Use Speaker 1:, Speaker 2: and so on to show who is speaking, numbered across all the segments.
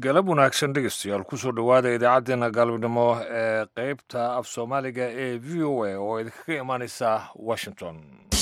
Speaker 1: galab wanaagsan dhegeystayaal kusoo dhowaada idaacaddeenna galabnimo ee qeybta af soomaaliga ee v o a oo idinkaga imaaneysa washington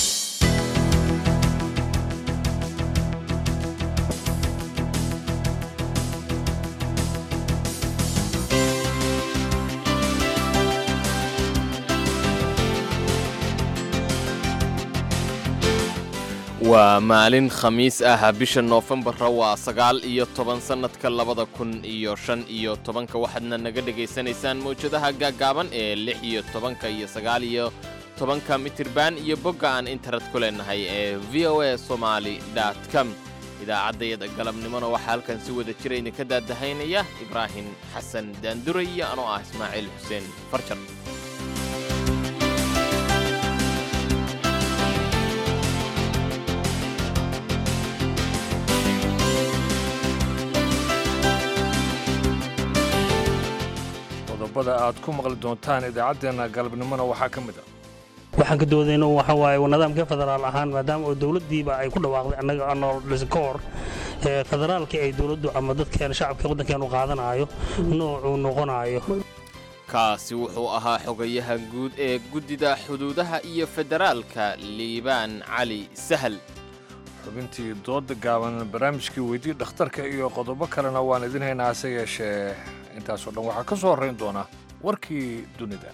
Speaker 2: waa maalin khamiis ah bisha noofembara waa sagaal iyo toban sannadka labada kun iyo shan iyo tobanka waxaadna naga dhegaysanaysaan mawjadaha gaaggaaban ee lix iyo tobanka iyo sagaal iyo tobanka mitirban iyo bogga aan internet ku leenahay ee v o a somaali dot com idaacaddayada galabnimona waxaa halkan si wada jira idinka daadahaynaya ibraahim xasan daanduray iyo anoo ah ismaaciil xuseen farjar
Speaker 1: qodobada aad ku maqli doontaan idaacaddeenna galabnimona waxaa ka mid ah
Speaker 3: waxaan ka doodayno waxa waaye nidaamka federaal ahaan maadaama oo dowladdiiba ay ku dhawaaqday annaga anoo dhisi ka hor ee federaalkii ay dowladdu ama dadkeena shacabka waddankeenu qaadanaayo noocuu noqonaayo
Speaker 2: kaasi wuxuu ahaa xogayaha guud ee guddida xuduudaha iyo federaalka liibaan cali sahal
Speaker 1: xubintii dooda gaaban barnaamijkii weydii dhakhtarka iyo qodobo kalena waan idin haynaa hase yeeshee intaasoo dhan waxaa ka soo horrayn doona warkii dunida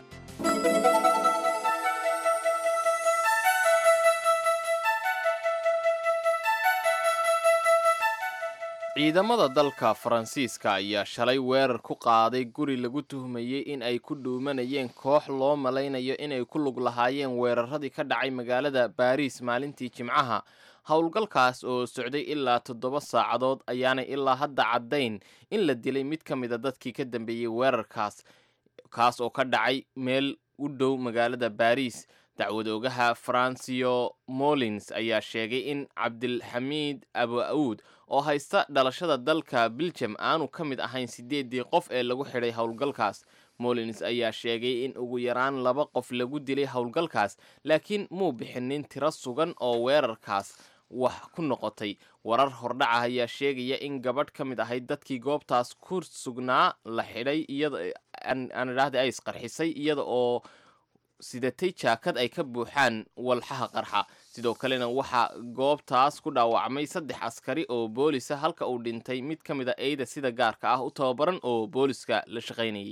Speaker 2: ciidamada dalka faransiiska ayaa shalay weerar ku qaaday guri lagu tuhmayey in ay ku dhuumanayeen koox loo malaynayo inay ku lug lahaayeen weeraradii ka dhacay magaalada baariis maalintii jimcaha howlgalkaas oo socday ilaa toddoba saacadood ayaanay ilaa hadda caddayn in la dilay mid ka mida dadkii ka dambeeyey weerarkaas kaas oo ka dhacay meel u dhow magaalada baariis dacwadoogaha francio molins ayaa sheegay in cabdilxamiid abu auud oo haysta dhalashada dalka biljam aanu ka mid ahayn siddeeddii qof ee lagu xidhay howlgalkaas molins ayaa sheegay in ugu yaraan laba qof lagu dilay howlgalkaas laakiin muu bixinin tiro sugan oo weerarkaas wax ku noqotay warar hordhaca ayaa sheegaya in gabadh ka mid ahayd dadkii goobtaas ku sugnaa la xidhay iyaan idhaahda ay isqarxisay iyada oo sidatay jaakad ay ka buuxaan walxaha qarxa sidoo kalena waxaa goobtaas ku dhaawacmay saddex askari oo boolisa halka uu dhintay mid ka mid a eyda sida gaarka ah u tababaran oo booliska la shaqaynayay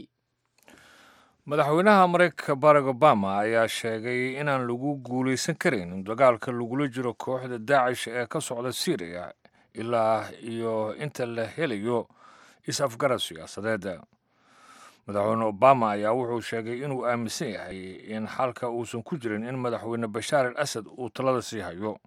Speaker 1: madaxweynaha maraykanka barack obama ayaa sheegay inaan lagu guulaysan karin dagaalka lagula jiro kooxda daacish ee ka socda syriya ilaa iyo inta la helayo is-afgarad siyaasadeed madaxweyne obama ayaa wuxuu sheegay inuu aaminsan yahay in xalka uusan ku jirin in madaxweyne bashaar al asad uu talada sii hayo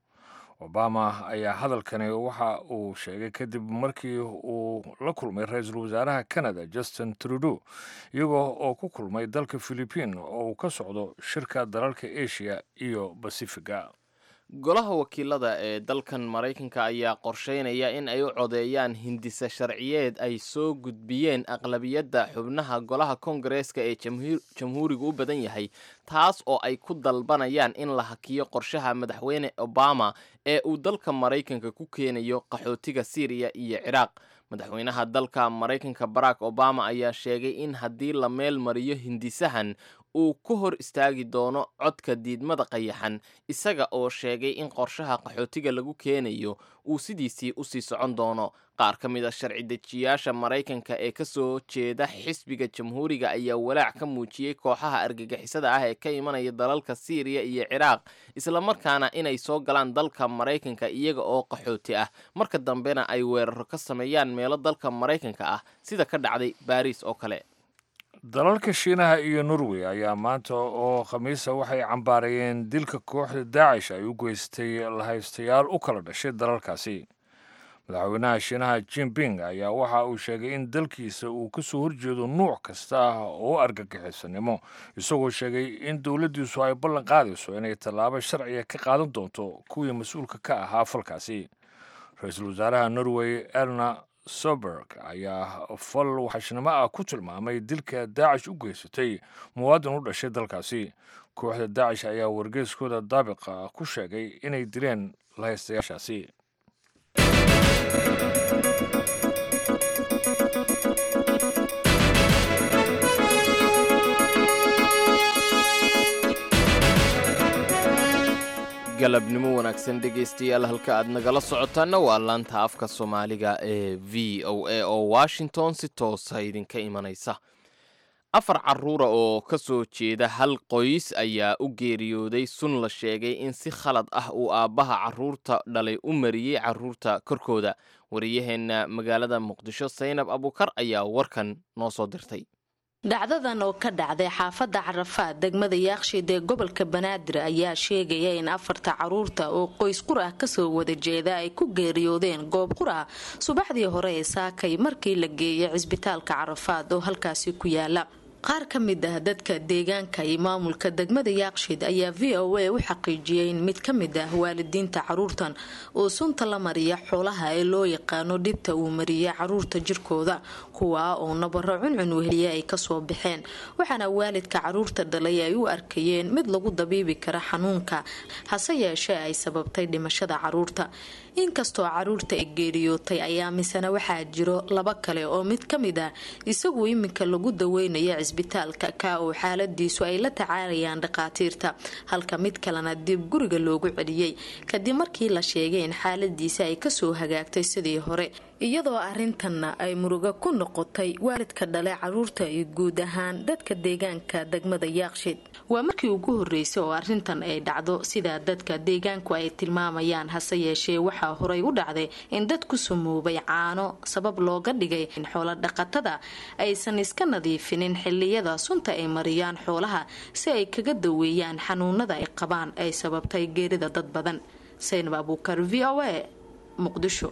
Speaker 1: obama ayaa hadalkani waxa uu sheegay kadib markii uu la kulmay ra-iisul wasaaraha canada justin trudeau iyagoo oo ku kulmay dalka philibiin oo uu ka socdo shirka dalalka asia iyo basifiga
Speaker 2: golaha wakiilada ee dalkan maraykanka ayaa qorsheynaya in ay u codeeyaan hindisa sharciyeed ay soo gudbiyeen aqlabiyadda xubnaha golaha kongareeska ee jamhuurigu u badan yahay taas oo ay ku dalbanayaan in la hakiyo qorshaha madaxweyne obama ee uu dalka maraykanka ku keenayo qaxootiga syriya iyo ciraaq madaxweynaha dalka maraykanka barack obama ayaa sheegay in haddii la meel mariyo hindisahan uu ku hor istaagi doono codka diidmada qayaxan isaga oo sheegay in qorshaha qaxootiga lagu keenayo uu sidiisii usii socon doono qaar ka mid a sharci dejiyaasha maraykanka ee kasoo jeeda xisbiga jamhuuriga ayaa walaac ka muujiyey kooxaha argagixisada ah ee ka imanaya dalalka syriya iyo ciraaq islamarkaana inay soo galaan dalka maraykanka iyaga oo qaxooti ah marka dambena ay weeraro ka sameeyaan meelo dalka maraykanka ah sida ka dhacday baariis oo kale
Speaker 1: dalalka shiinaha iyo norway ayaa maanta oo khamiisa waxay cambaarayeen dilka kooxda daacish ay u geystay lahaystayaal u kala dhashay dalalkaasi madaxweynaha shiinaha jinping ayaa waxa uu sheegay in dalkiisa uu ka soo horjeedo nuuc kasta ah oo argagixisanimo isagoo sheegay in dowladdiisu ay ballan qaadayso inay tallaabo sharciga ka qaadan doonto kuwii mas-uulka ka ahaa falkaasi ra-iisul wasaaraha norway erna soberg ayaa fal waxashnimo ah ku tilmaamay dilka daacish u geysatay muwaadin u dhashay dalkaasi kooxda daacish ayaa wargeyskooda daabiqa ku sheegay inay dileen lahaystayaashaasi
Speaker 2: galabnimo wanaagsan dhegaystayaal halka aad nagala socotaanna waa laanta afka soomaaliga ee v o a oo washington si toosa idinka imanaysa afar carruura oo ka soo jeeda hal qoys ayaa u geeriyooday sun la sheegay in si khalad ah uu aabbaha carruurta dhalay u mariyey carruurta korkooda wariyaheenna magaalada muqdisho saynab abukar ayaa warkan noo soo dirtay
Speaker 4: dhacdadan oo ka dhacday xaafadda carafaad degmada yaaqshiid ee gobolka banaadir ayaa sheegaya in afarta caruurta oo qoys qur ah kasoo wada jeeda ay ku geeriyoodeen goob qur ah subaxdii hore ee saakay markii la geeyay cisbitaalka carafaad oo halkaasi ku yaala qaar ka mid ah dadka deegaanka iyo maamulka degmada yaaqshiid ayaa v o a u xaqiijiyay in mid ka mid ah waalidiinta caruurtan oo sunta la mariya xoolaha ee loo yaqaano dhibta uu mariyay caruurta jirkooda kuwaa oo nabaro cuncun weheliye ay kasoo baxeen waxaana waalidka caruurta dhalay ay u arkayeen mid lagu dabiibi kara xanuunka hase yeeshee ay sababtay dhimashada caruurta inkastoo caruurta ay geeriyootay ayaa misena waxaa jiro laba kale oo mid ka mid ah isagu iminka lagu daweynaya cisbitaalka ka oo xaaladiisu ay la tacaalayaan dhakhaatiirta halka mid kalena dib guriga loogu celiyey kadib markii la sheegay in xaaladiisa ay kasoo hagaagtay sidii hore iyadoo arintanna ay murugo ku noqotay waalidka dhale caruurta iyo guud ahaan dadka deegaanka degmada yaaqshiid waa markii ugu horeysay oo arintan ay dhacdo sidaa dadka deegaanku ay tilmaamayaan hase yeeshee waxaa horay u dhacday in dad ku sumoobay caano sabab looga dhigay in xoolo dhaqatada aysan iska nadiifinin xiliyada sunta ay mariyaan xoolaha si ay kaga daweeyaan xanuunada ay qabaan ay sababtay geerida dad badan saynab abuukar v o a muqdisho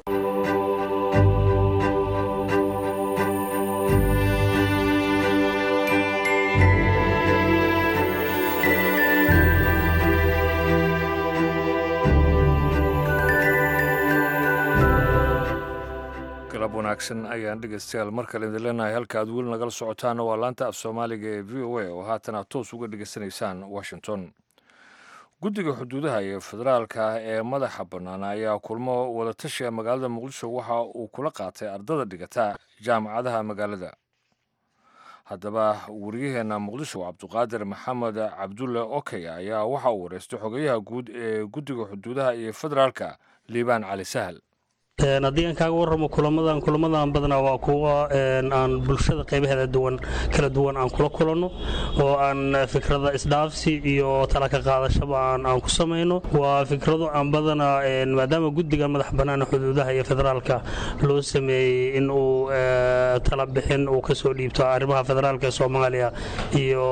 Speaker 1: galab wanaagsan ayaan dhegeystayaal mar kale idin leenahay halka aad weli nagala socotaana waa laanta af soomaaliga ee v o a oo haatan aad toos uga dhegeysanaysaan washington guddiga xuduudaha iyo federaalka ee madaxa bannaan ayaa kulmo wadatashiga magaalada muqdisho waxa uu kula qaatay ardada dhigata jaamacadaha magaalada haddaba wariyaheenna muqdisho cabduqaadir maxamed cabdulle okey ayaa waxa uu wareystay xogayaha guud ee guddiga xuduudaha iyo federaalka liibaan cali sahal
Speaker 3: haddii aan kaaga warramo kulamadan kulamadan badanaa waa kuwa aan bulshada qaybaheeda duwan kala duwan aan kula kulanno oo aan fikrada isdhaafsi iyo talaka qaadashaba aan ku samayno waa fikrado aan badanaa maadaama guddiga madax bannaan xuduudaha iyo federaalka loo sameeyey in uu tala bixin uu kasoo dhiibto arrimaha federaalka soomaaliya iyo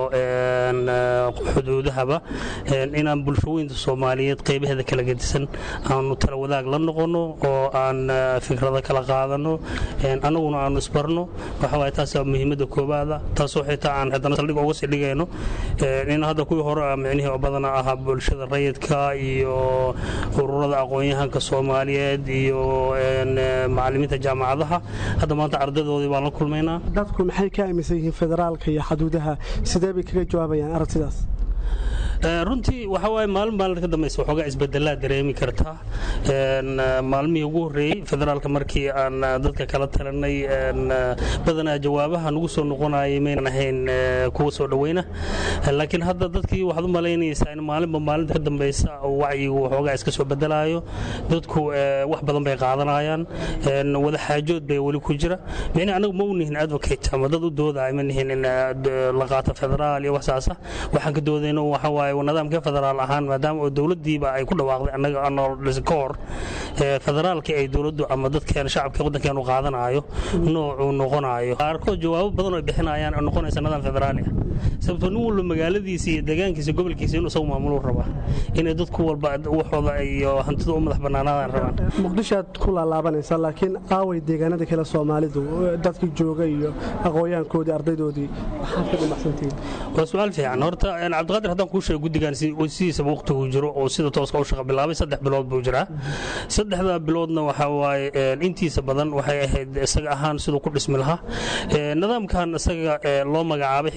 Speaker 3: xuduudahaba inaan bulshooyinta soomaaliyeed qaybaheeda kala gedisan aanu tala wadaag la noqono oo aan fikrada kala qaadano annaguna aanu isbarno waxawaay taas muhiimadda koobaada taasoo xitaa aan haddana saldhig uga sii dhigayno in hadda kuwii hore micnihii oo badana ahaa bulshada rayidka iyo ururada aqoon-yahanka soomaaliyeed iyo macalimiinta jaamacadaha hadda maanta ardadoodii baan la kulmaynaa
Speaker 5: dadku maxay ka aaminsan yihiin federaalka iyo xaduudaha sidee bay kaga jawaabayaan aragtidaas
Speaker 3: runtii waxa waaye maalin maalin ka dambaysa waxoogaa isbedelaa dareemi kartaa maalmihii ugu horreeyey federaalka markii aan dadka kala talanay badanaa jawaabaha nagu soo noqonayay maynan ahayn kuwa soo dhoweyna laakiin hadda dadkii waxaad u malaynaysaa in maalinba maalinta ka dambaysa wacyigu waxoogaa iska soo bedelaayo dadku wax badan bay qaadanayaan wada xaajood bay weli ku jira micni anagu ma u nihin advocate ama dad u doodaya ma nihin in la qaato federaal iyo waxsaasa waxaan ka doodayno waxa waaye nidaamka federaal ahaan maadaama oo dowladiiba ay ku dhawaaqday annaga anoo dhis ka hor federaalka ay dowladdu ama dadkeen shacabka waddankeenu qaadanayo noocuu noqonayo qaarkood jawaabo badan oo bixinayaan oo noqonaysa nidaam federaali ah sababtoo nin walba magaaladiisa iyo deegaankiisa gobolkiisa inuu isagu maamuluu rabaa inay dadku walba waxooda iyo hantida u madax bannaanaadaan rabaan
Speaker 5: muqdishoaad ku laalaabanaysaa laakiin aaway deegaanada kale soomaalidu dadkii jooga iyo aqoonyahankoodii ardaydoodii waxaad ka dhimacsantihiin
Speaker 3: waa su-aal fiican horta cabdiqaadir haddaan kuu sheego guddigan sidiisaba waqtigu jiro oo sida tooska u shaqa bilaabay saddex bilood buu jiraa saddexda biloodna waxaa waaye intiisa badan waxay ahayd isaga ahaan siduu ku dhismi lahaa nidaamkan isaga loo magacaabay xitaa siduu ku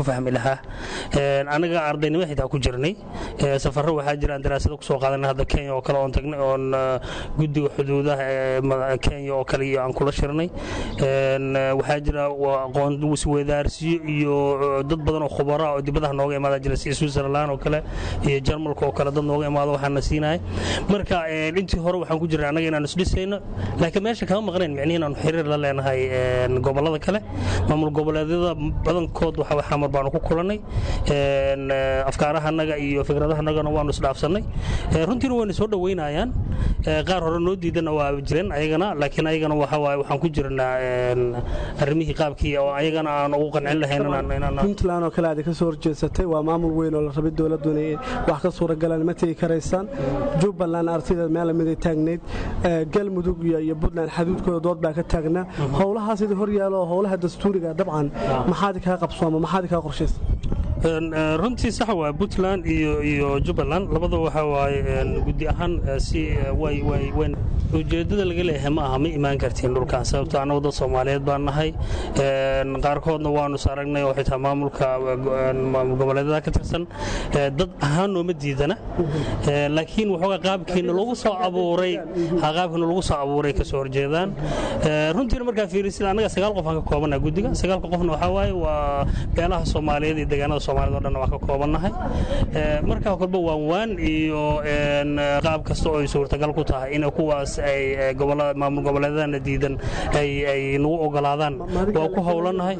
Speaker 3: ku fahmi lahaa anaga ardaynimo xitaa ku jirnay safarro waxaa jira aan daraasado kusoo qaadanay hadda kenya oo kale oon tagnay oon guddiga xuduudaha ee kenya oo kale iyo aan kula shirnay waxaa jira aqoon isweydaarsiyo iyo dad badan oo khubara oo dibadaha nooga imaada jira si switzerland oo kale iyo jarmalka oo kale dad nooga imaado waxaana siinaya marka intii hore waxaan ku jirnay annaga inaan isdhisayno laakiin meesha kama maqnayn micnihi inaanu xiriir la leenahay gobollada kale maamul goboleedyada badankood waxa xamar baanu ku kulannay afkaarahanaga iyo fikradahanagana waanu isdhaafsannay runtiina wayna soo dhoweynayaan qaar hore noo diidana waa jireen ayagana laakiin ayagana waxa waaye waxaan ku jirnaa arrimihii qaabkii oo ayagana aan ugu qancin lahayn
Speaker 5: puntland oo kale aad ka soo horjeedsatay waa maamul weyn oo la rabay dowladdu inay wax ka suuragalaan ma tegi karaysaan jubbaland artida meel lamiday taagnayd galmudug iyo puntland xaduudkooda dood baa ka taagnaa howlahaas idin hor yaalo oo howlaha dastuuriga dabcan maxaad kaa qabsooma maxaad kaa qorshaysa
Speaker 3: runtii sax waa puntland iyo jubbaland labada waxa waaye guddi ahaan si ujeeddada laga leeyahay ma aha ma imaan kartiin dhulkan sababto annagu dad soomaaliyeed baan nahay qaarkoodna waanu is aragnay oo xitaa maamulka goboleedyada ka tirsan dad ahaan nooma diidana laakiin waxoogaa qaabkiina lagu soo abuuray qaabkiina lagu soo abuuray kasoo horjeedaan runtiina markaa fiirisid annaga sagaal qof aan ka koobanaha guddiga sagaalka qofna waxaa waaye waa beelaha soomaaliyeed iyo deegaanada soomaaliyed o dhan waan ka koobannahay markaa kolba waan waan iyo qaab kasta oo ay suurtagal ku tahay in kuwaas ay maamul goboleedadana diidan ay nagu ogolaadaan waa ku howlanahay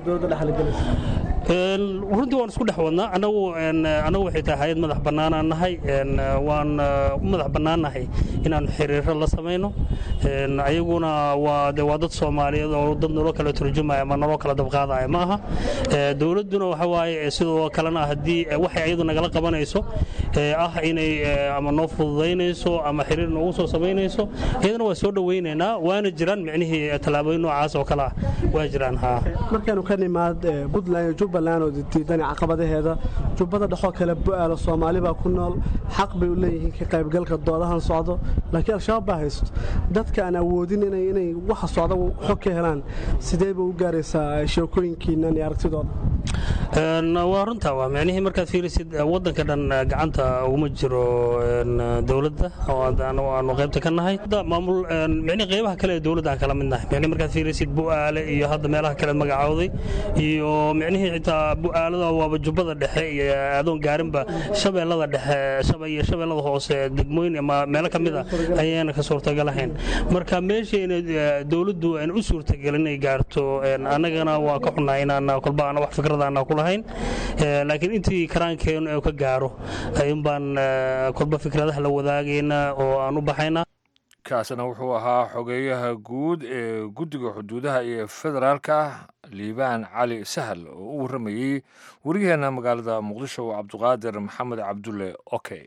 Speaker 3: runtii waan isku dhex wadnaa annagu waxay tahay hay-ad madax bannaanaan nahay waan u madax bannaannahay inaannu xiriiro la samayno ayaguna waa de waa dad soomaaliyeed oo dad naloo kala turjumaya ama naloo kala dabqaadaya ma aha dowladduna waxa waaye sidoo kalena haddii waxay ayadu nagala qabanayso ah inay ama noo fududaynayso ama xiriir noogu soo samaynayso iyadana waa soo dhowaynaynaa waana jiraan micnihii tallaabooyin noocaas oo kale ah waa jiraan haa
Speaker 5: markaynu ka nimaad puntland iyo jubbaland oo diidan caqabadaheeda jubbada dhexoo kale bu'aalo soomaali baa ku nool xaq bay u leeyihiin ka qaybgalka doodahan socdo laakiin al-shabaab baa haysto dadka aan awoodin inay waxa socda xog ka helaan sidee bay u gaaraysaa sheekooyinkiinan iyo aragtidooda
Speaker 3: waa runtaa waa micnihii markaad fiirisid waddanka dhan gacanta uguma jiro dowladda aanu qaybta ka nahay maamul micnihii qaybaha kale ee dowladda aan kala mid nahay micnihii markaad fiirisid bu'aale iyo hadda meelaha kale magacowday iyo micnihii xitaa bu'aalada waaba jubbada dhexe iyo adoon gaarinba shabeellada dhexe iyo shabeellada hoose degmooyin ama meelo ka mid a ayaana ka suurtagalahayn marka meeshayna dowladdu aan u suurtagelin inay gaarto annagana waa ka xunnahay inaan kolba ana wax fikrada aanaa ku lahayn laakiin intii karaankeenu ee ka gaaro ayuun baan kolba fikradaha la wadaagaynaa oo aan u baxaynaa
Speaker 1: kaasna wuxuu ahaa xogeeyaha guud ee guddiga xuduudaha iyo federaalka liibaan cali sahal oo u warramayey waryaheena magaalada muqdisho cabduqaadir maxamed cabdulle okey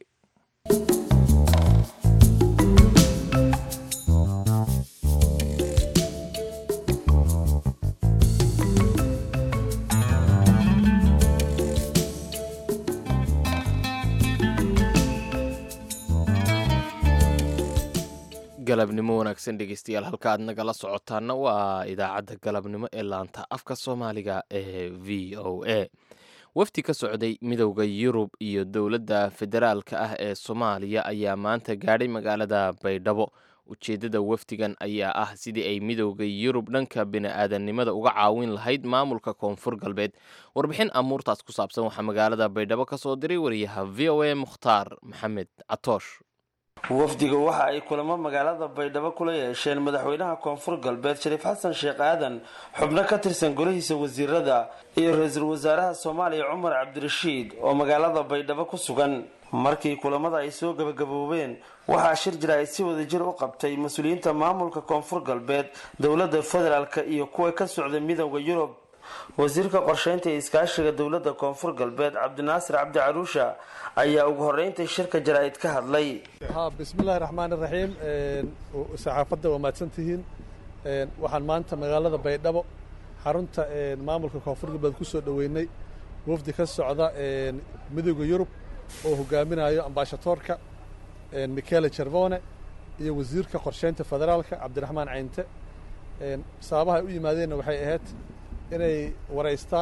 Speaker 2: galabnimo wanaagsan dhegeystayaal halka aad nagala socotaana waa idaacadda galabnimo ee laanta afka soomaaliga ee v o a wafdi ka socday midowda yurub iyo dowladda federaalka ah ee soomaaliya ayaa maanta gaadhay magaalada baydhabo ujeeddada wafdigan ayaa ah sidii ay midowda yurub dhanka bini-aadannimada uga caawin lahayd maamulka koonfur galbeed warbixin amuurtaas ku saabsan waxaa magaalada baydhabo ka soo diray wariyaha v o a mukhtaar maxamed catoosh
Speaker 6: wafdiga waxa ay kulamo magaalada baydhabo kula yeesheen madaxweynaha koonfur galbeed shariif xasan sheekh aadan xubno ka tirsan golihiisa wasiirada iyo ra-iisul wasaaraha soomaaliya cumar cabdirashiid oo magaalada baydhabo ku sugan markii kulamada ay soo gabagaboobeen waxaa shir jira ay si wada jir u qabtay mas-uuliyiinta maamulka koonfur galbeed dowladda federaalk iyo kuwa ka socda midowda yurub wasiirka qorsheynta iyo iskaashiga dowladda koonfur galbeed cabdinaasir cabdi caruusha ayaa ugu horeyntai shirka jaraa'id ka hadlay
Speaker 7: bismillahi raxmaani raxiim saxaafadda waa mahadsantihiin waxaan maanta magaalada baydhabo xarunta maamulka koonfur galbeed ku soo dhoweynay wafdi ka socda midowda yurub oo hogaaminayo ambaashatoorka michele jervone iyo wasiirka qorsheynta federaalka cabdiraxmaan caynte sababaha ay u yimaadeenna waxay ahayd inay waraystaan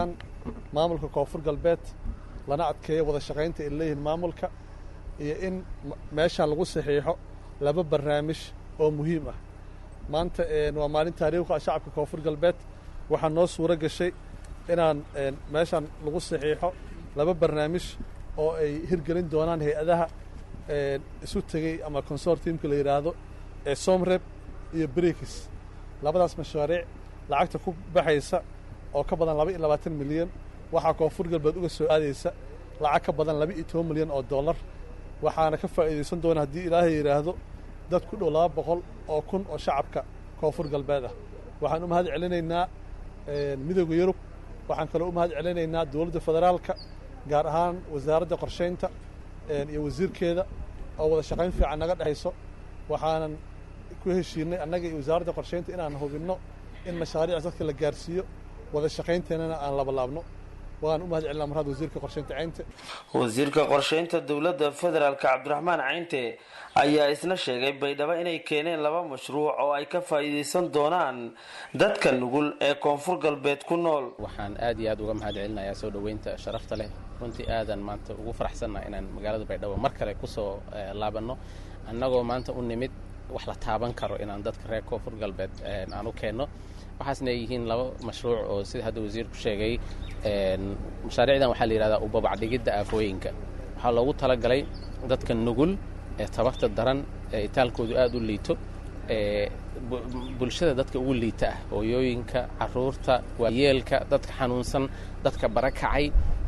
Speaker 7: maamulka koonfur galbeed lana adkeeyo wada shaqaynta ay leeyihiin maamulka iyo in meeshaan lagu saxiixo laba barnaamij oo muhiim ah maanta waa maalin taariikhka shacabka koonfur galbeed waxaa noo suuro gashay inaan meeshaan lagu saxiixo laba barnaamij oo ay hirgelin doonaan hay-adaha isu tegey ama consortiumka la yidhaahdo ee somreb iyo brikis labadaas mashaariic lacagta ku baxaysa oo ka badan laba iyo labaatan milyan waxaa koonfur galbeed uga soo aadaysa lacag ka badan laba iyo toban milyan oo dollar waxaana ka faa'iidaysan doona haddii ilaahay yidhaahdo dad ku dhow laba boqol oo kun oo shacabka koonfur galbeed ah waxaan u mahad celinaynaa midooda yurub waxaan kaloo u mahad celinaynaa dowladda federaalka gaar ahaan wasaaradda qorshaynta iyo wasiirkeeda oo wada shaqayn fiican naga dhexayso waxaanan ku heshiinay annaga iyo wasaaradda qorshaynta inaan hubinno in mashaariic dadka la gaarsiiyo wada shaqaynteenana aan labalaabno waan u mahad celinaa marhaad wasiirka qorshaynta caynte
Speaker 6: wasiirka qorshaynta dowladda federaalka cabdiraxmaan caynte ayaa isna sheegay baydhabo inay keeneen laba mashruuc oo ay ka faa'iidaysan doonaan dadka nugul ee koonfur galbeed ku nool
Speaker 8: waxaan aad iyo aad uga mahad celinayaa soo dhoweynta sharafta leh runtii aadan maanta ugu faraxsannaha inaan magaalada baydhabo mar kale kusoo laabanno annagoo maanta u nimid wax la taaban karo inaan dadka reer koonfur galbeed aan u keenno waxaasna ay yihiin laba mashruuc oo sida hadda wasiirku sheegay mashaariicdan waxaa la yidhahdaa ubabacdhigidda aafooyinka waxaa loogu talagalay dadka nugul ee tabarta daran ee itaalkoodu aad u liito ee bulshada dadka ugu liita ah hooyooyinka caruurta waayeelka dadka xanuunsan dadka barakacay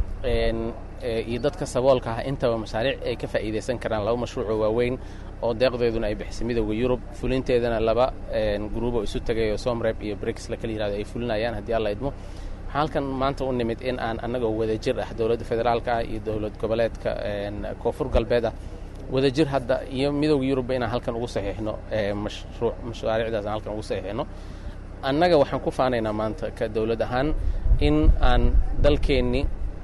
Speaker 8: iyo dadka saboolka ah intaba mashaariic ay ka faa'iidaysan karaan laba mashruucoo waaweyn oo deeqdeeduna ay bixisay midooda yurub fulinteedana laba gruubo isu tagay oo somreb iyo brix la kala yihahdo ay fulinayaan haddii alla idmo waxaan halkan maanta u nimid in aan annagoo wadajir ah dowladda federaalka ah iyo dowlad goboleedka koonfur galbeed ah wadajir hadda iyo midooda yurubba inaan halkan ugu saxiixno mashruuc mashaariicdaas aan halkan ugu saxiixno annaga waxaan ku faanaynaa maanta ka dowlad ahaan in aan dalkeenni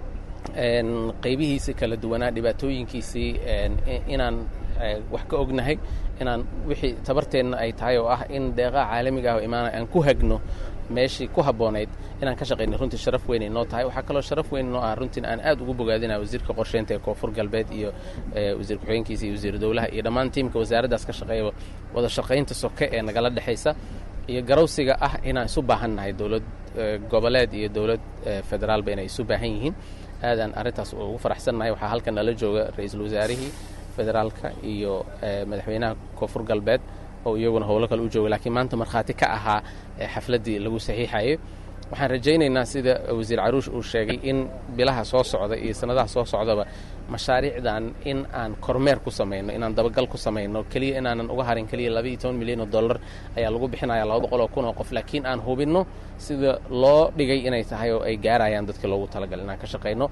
Speaker 8: qaybihiisii kala duwanaa dhibaatooyinkiisii inaan wax ka ognahay inaan wixii tabarteenna ay tahay oo ah in deeqaha caalamiga ah oo imaanaya aan ku hagno meeshii ku habboonayd inaan ka shaqaynay runtii sharaf weyn ay noo tahay waxaa kaloo sharaf weyn noo ah runtiin aan aad ugu bogaadinaya wasiirka qorsheynta ee koonfur galbeed iyo wasiir ku-xigeenkiisa iyo wasiir dowlaha iyo dhammaan tiimka wasaaraddaas ka shaqeeya wada shaqaynta soke ee nagala dhexaysa iyo garawsiga ah inaan isu baahan nahay dowlad goboleed iyo dowlad federaalba inay isu baahan yihiin aadaan arrintaas ugu faraxsannahay waxaa halkan nala jooga ra-iisul wasaarihii federaalka iyo madaxweynaha koonfur galbeed oo iyaguna howlo kale u jooga laakiin maanta markhaati ka ahaa xafladdii lagu saxiixayay waxaan rajaynaynaa sida wasiir caruush uu sheegay in bilaha soo socda iyo sannadaha soo socdaba mashaariicdan in aan kormeer ku samayno inaan dabagal ku samayno keliya inaanan uga harin keliya laba iyo toban milyan oo dollar ayaa lagu bixinaya laba boqol oo kun oo qof laakiin aan hubinno sida loo dhigay inay tahay oo ay gaarayaan dadka loogu talagalay inaan ka shaqayno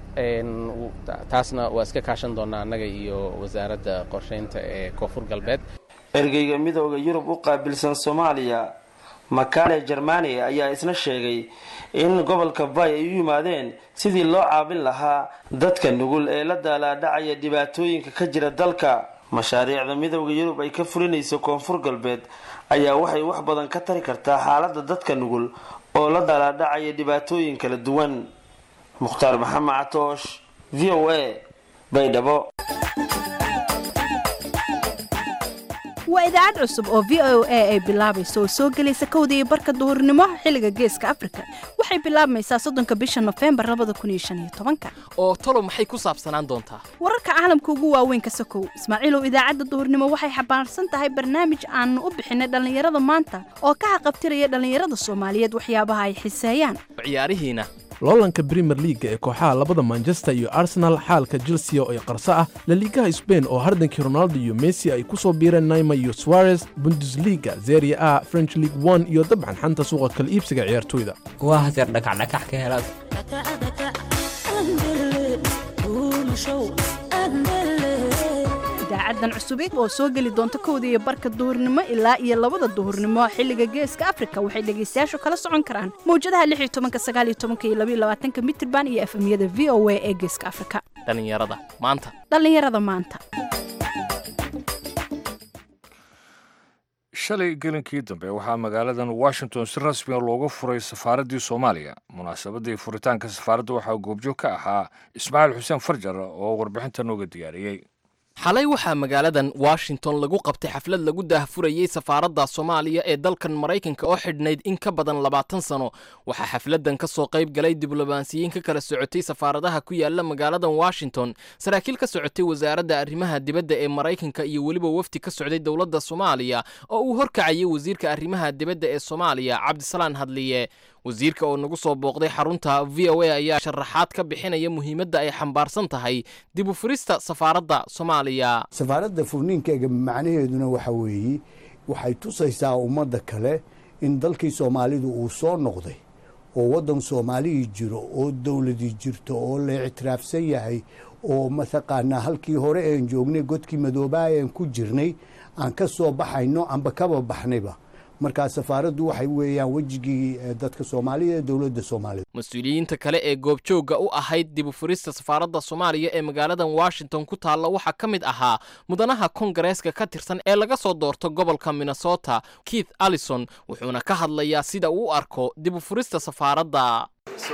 Speaker 8: taasna waa iska kaashan doonaa annaga iyo wasaaradda qorsheynta ee koonfur galbeed
Speaker 6: ergeyga midooda yurub u qaabilsan soomaaliya makale jermani ayaa isna sheegay in gobolka bay ay u yimaadeen sidii loo caabin lahaa dadka nugul ee la daalaadhacaya dhibaatooyinka ka jira dalka mashaariicda midooda yurub ay ka fulinayso koonfur galbeed ayaa waxay wax badan ka tari kartaa xaalada dadka nugul oo la daalaadhacaya dhibaatooyin kala duwan mukhtaar maxamed catoosh v o a baydhabo
Speaker 9: waa idaacad cusub oo v o a ay bilaabayso oo soo gelaysa kowda iyo barka duhurnimo xilliga geeska afrika waxay bilaabmaysaa soddonka bisha nofembar labada kun iyo shan iyo tobanka
Speaker 2: oo talo maxay ku saabsanaan doontaa
Speaker 9: wararka caalamka ugu waaweyn ka sokow ismaaciilow idaacadda duhurnimo waxay xambaarsan tahay barnaamij aanu u bixinay dhallinyarada maanta oo ka xaqabtiraya dhallinyarada soomaaliyeed waxyaabaha ay xiseeyaan
Speaker 2: ciyaarihiina
Speaker 10: loolanka brimer liaga ee kooxaha labada manchester iyo arsenal xaalka chelsea oo ay qarso ah laliigaha sbain oo hardankii ronaldo iyo messi ay ku soo biireen naima iyo suarez bundesliga zeria a french league one iyo dabcan xanta suuqa kala iibsiga ciyaartoyda
Speaker 11: waa haseer dhakacdhakax ka helaad
Speaker 9: idaacadan cusubeed oo soo geli doonta kowda iyo barka duhurnimo ilaa iyo labada duhurnimo xilliga geeska afrika waxay dhegaystayaashu kala socon karaan mawjadaha lix iyo tobanka sagaal iyo tobanka iyo labaiyo labaatanka mitirban iyo efemyada v o a ee geeska afrika
Speaker 2: dhallinyarada maanta
Speaker 9: dhallinyarada maanta
Speaker 1: shalay gelinkii dambe waxaa magaaladan washington si rasmiga looga furay safaaraddii soomaaliya munaasabadii furitaanka safaaradda waxaa goobjoog ka ahaa ismaaciil xuseen farjar oo warbixinta nooga diyaariyey
Speaker 2: xalay waxaa magaaladan washington lagu qabtay xaflad lagu daahfurayey safaaradda soomaaliya ee dalkan maraykanka oo xidhnayd in ka badan labaatan sano waxaa xafladan ka soo qayb galay diblomaasiyiin ka kala socotay safaaradaha ku yaala magaaladan washington saraakiil ka socotay wasaaradda arrimaha dibadda ee maraykanka iyo weliba wafdi ka socday dowladda soomaaliya oo uu horkacayay wasiirka arrimaha dibadda ee soomaaliya cabdisalaan hadliye wasiirka oo nagu soo booqday xarunta v o a ayaa sharaxaad ka bixinaya muhiimadda ay xambaarsan tahay dib u furista safaaradda soomaaliya
Speaker 12: safaaradda furniinkeega macnaheeduna waxa weeye waxay tusaysaa ummadda kale in dalkii soomaalidu uu soo noqday oo waddan soomaalihii jiro oo dowladii jirto oo la ictiraafsan yahay oo mataqaanaa halkii hore een joognay godkii madoobaa een ku jirnay aan ka soo baxayno amba kaba baxnayba markaa safaaraddu waxay weeyaan wejigii dadka soomaaliya ee dowladda soomaalida
Speaker 2: mas-uuliyiinta kale ee goobjoogga u ahayd dib u furista safaaradda soomaaliya ee magaaladan washington ku taalla waxaa ka mid ahaa mudanaha kongareeska ka tirsan ee laga soo doorto gobolka minnesota keith allison wuxuuna ka hadlayaa sida uu u arko dib u furista safaaradda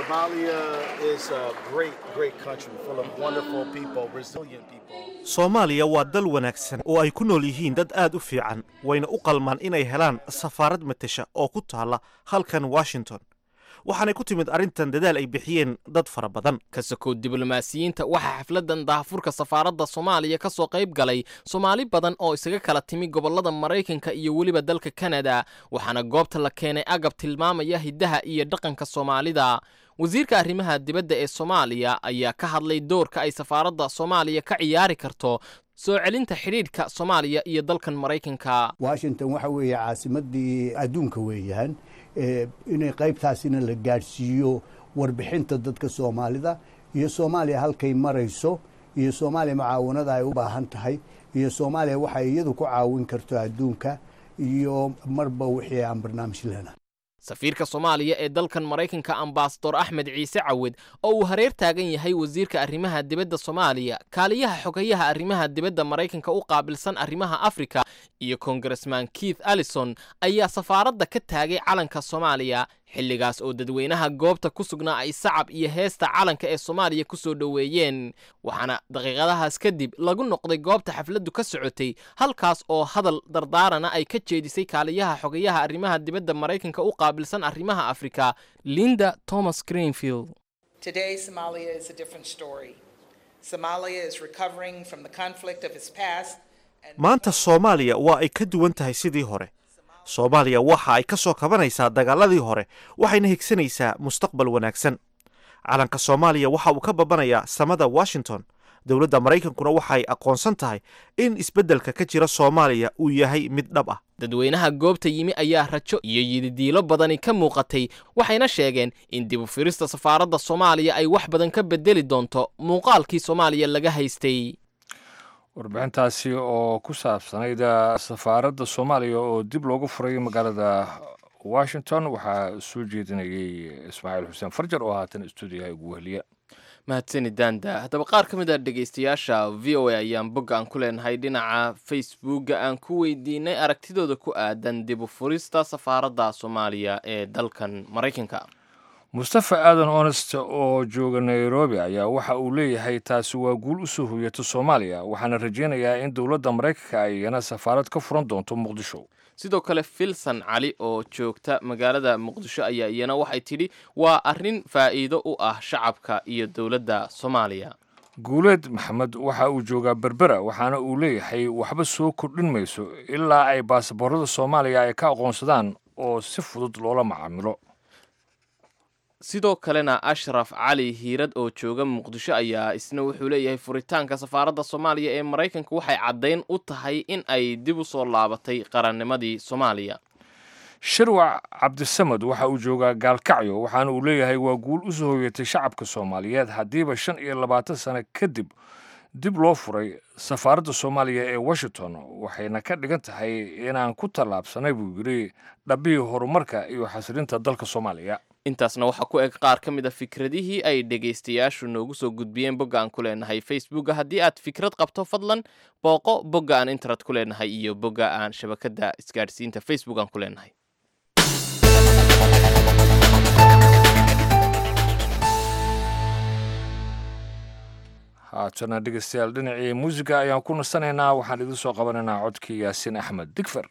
Speaker 13: soomaaliya waa dal wanaagsan oo ay ku nool yihiin dad aad u fiican wayna u qalmaan inay helaan safaarad matesha oo ku taalla halkan washington waxaanay ku timid arrintan dadaal ay bixiyeen dad fara badan
Speaker 2: ka sokow diblomaasiyiinta waxaa xafladan daahfurka safaaradda soomaaliya ka soo qayb galay soomaali badan oo isaga kala timi gobollada maraykanka iyo weliba dalka kanada waxaana goobta la keenay agab tilmaamaya hiddaha iyo dhaqanka soomaalida wasiirka arrimaha dibadda ee soomaaliya ayaa ka hadlay doorka ay safaaradda soomaaliya ka ciyaari karto soo celinta xidhiidhka soomaaliya iyo dalkan maraykanka
Speaker 12: washington waxa weeye caasimadii adduunka weeyaan inay qaybtaasina la gaadhsiiyo warbixinta dadka soomaalida iyo soomaaliya halkay marayso iyo soomaaliya mucaawanada ay u baahan tahay iyo soomaaliya waxay iyadu ku caawin karto adduunka iyo marba wixii aan barnaamij lena
Speaker 2: safiirka soomaaliya ee dalkan maraykanka ambasador axmed ciise cawed oo uu hareer taagan yahay wasiirka arrimaha dibadda soomaaliya kaaliyaha xogayaha arrimaha dibadda maraykanka u qaabilsan arrimaha afrika iyo kongaresman keith allison ayaa safaaradda ka taagay calanka soomaaliya xilligaas oo dadweynaha goobta ku sugnaa ay sacab iyo heesta calanka ee soomaaliya ku soo dhoweeyeen waxaana daqiiqadahaas kadib lagu noqday goobta xafladdu ka socotay halkaas oo hadal dardaarana ay ka jeedisay kaaliyaha xogayaha arrimaha dibadda maraykanka u qaabilsan arrimaha afrika linda thomas greenfield
Speaker 13: maanta soomaaliya waa ay ka duwan tahay sidii hore soomaaliya waxa ay ka soo kabanaysaa dagaaladii hore waxayna higsanaysaa mustaqbal wanaagsan calanka soomaaliya waxa uu ka babanayaa samada washington dowladda maraykankuna waxay aqoonsan tahay in isbeddelka ka jira soomaaliya uu yahay mid dhab ah
Speaker 2: dadweynaha goobta yimi ayaa rajo iyo yididiilo badani ka muuqatay waxayna sheegeen in dib u firista safaaradda soomaaliya ay wax badan ka bedeli doonto muuqaalkii soomaaliya laga haystay
Speaker 1: warbixintaasi oo ku saabsanayd safaaradda soomaaliya oo dib loogu furay magaalada washington waxaa soo jeedinayay ismaaciil xuseen farjar oo haatan stuudiyaha ugu weheliya
Speaker 2: mahadsani daanda haddaba qaar ka mid a dhegaystayaasha v o a ayaan bogga aan ku leenahay dhinaca facebookga aan ku weydiinay aragtidooda ku aadan dib u furista safaaradda soomaaliya ee dalkan maraykanka
Speaker 1: mustafa aadan onest oo jooga nairobi ayaa waxa uu leeyahay taasi waa guul u soo hoyata soomaaliya waxaana rajaynayaa in dowladda maraykanka ay iyana safaarad ka furan doonto muqdisho
Speaker 2: sidoo kale filson cali oo joogta magaalada muqdisho ayaa iyana waxay tidhi waa arrin faa'iido u ah shacabka iyo dowladda soomaaliya
Speaker 1: guuleed maxamed waxa uu joogaa berbera waxaana uu leeyahay waxba soo kordhin mayso ilaa ay baasaboorada soomaaliya ay ka aqoonsadaan oo si fudud loola macaamilo
Speaker 2: sidoo kalena ashraf cali hiirad oo jooga muqdisho ayaa isna wuxuu leeyahay furitaanka safaaradda soomaaliya ee maraykanka waxay caddayn u tahay in ay dib u soo laabatay qarannimadii soomaaliya
Speaker 1: shirwac cabdisamed waxa uu joogaa gaalkacyo waxaana uu leeyahay waa guul u soo hoyatay shacabka soomaaliyeed haddiiba shan iyo labaatan sano kadib dib loo furay safaaradda soomaaliya ee washington waxayna ka dhigan tahay inaan ku tallaabsanay buu yidhi dhabbihii horumarka iyo xasilinta dalka soomaaliya
Speaker 2: intaasna waxaa ku eg qaar ka mid a fikradihii ay dhegaystayaashu noogu soo gudbiyeen bogga aan ku leenahay facebooka haddii aad fikrad qabto fadlan booqo bogga aan internet ku leenahay iyo bogga aan shabakadda isgaadhsiinta facebook aan ku leenahay
Speaker 1: haatana dhegeystayaal dhinacii muusiga ayaan ku nasanaynaa waxaan idin soo qabanaynaa codkii yaasiin axmed digfer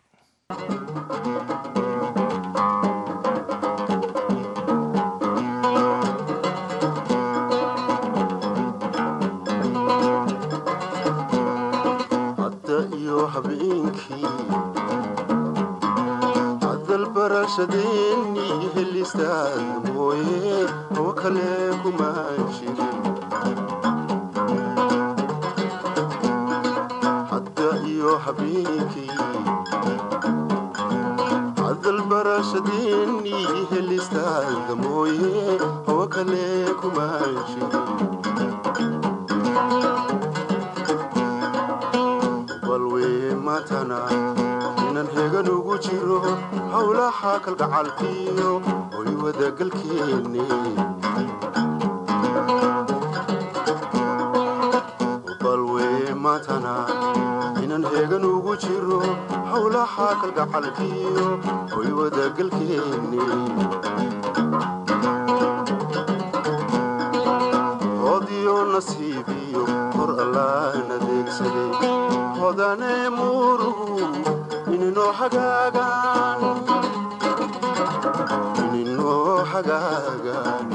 Speaker 14: hadalbarashadeennii helistaad mooye oo kale kuma jirin hadda iyo habeenkii hadalbarashadeennii helistaad mooye oo kale kuma jirin balwee matana inan hegan ugu jiro howlaha kalgacalkiyo oy wadagalkeenne balwee maatana inan heegan ugu jiro howlaha kalgacalkiyo oy wadagalkeenne hodiyo nasiibiyo hor allaan adeegsaday hodane muuruhu ininoo hagaagaan ininoo hagaagaan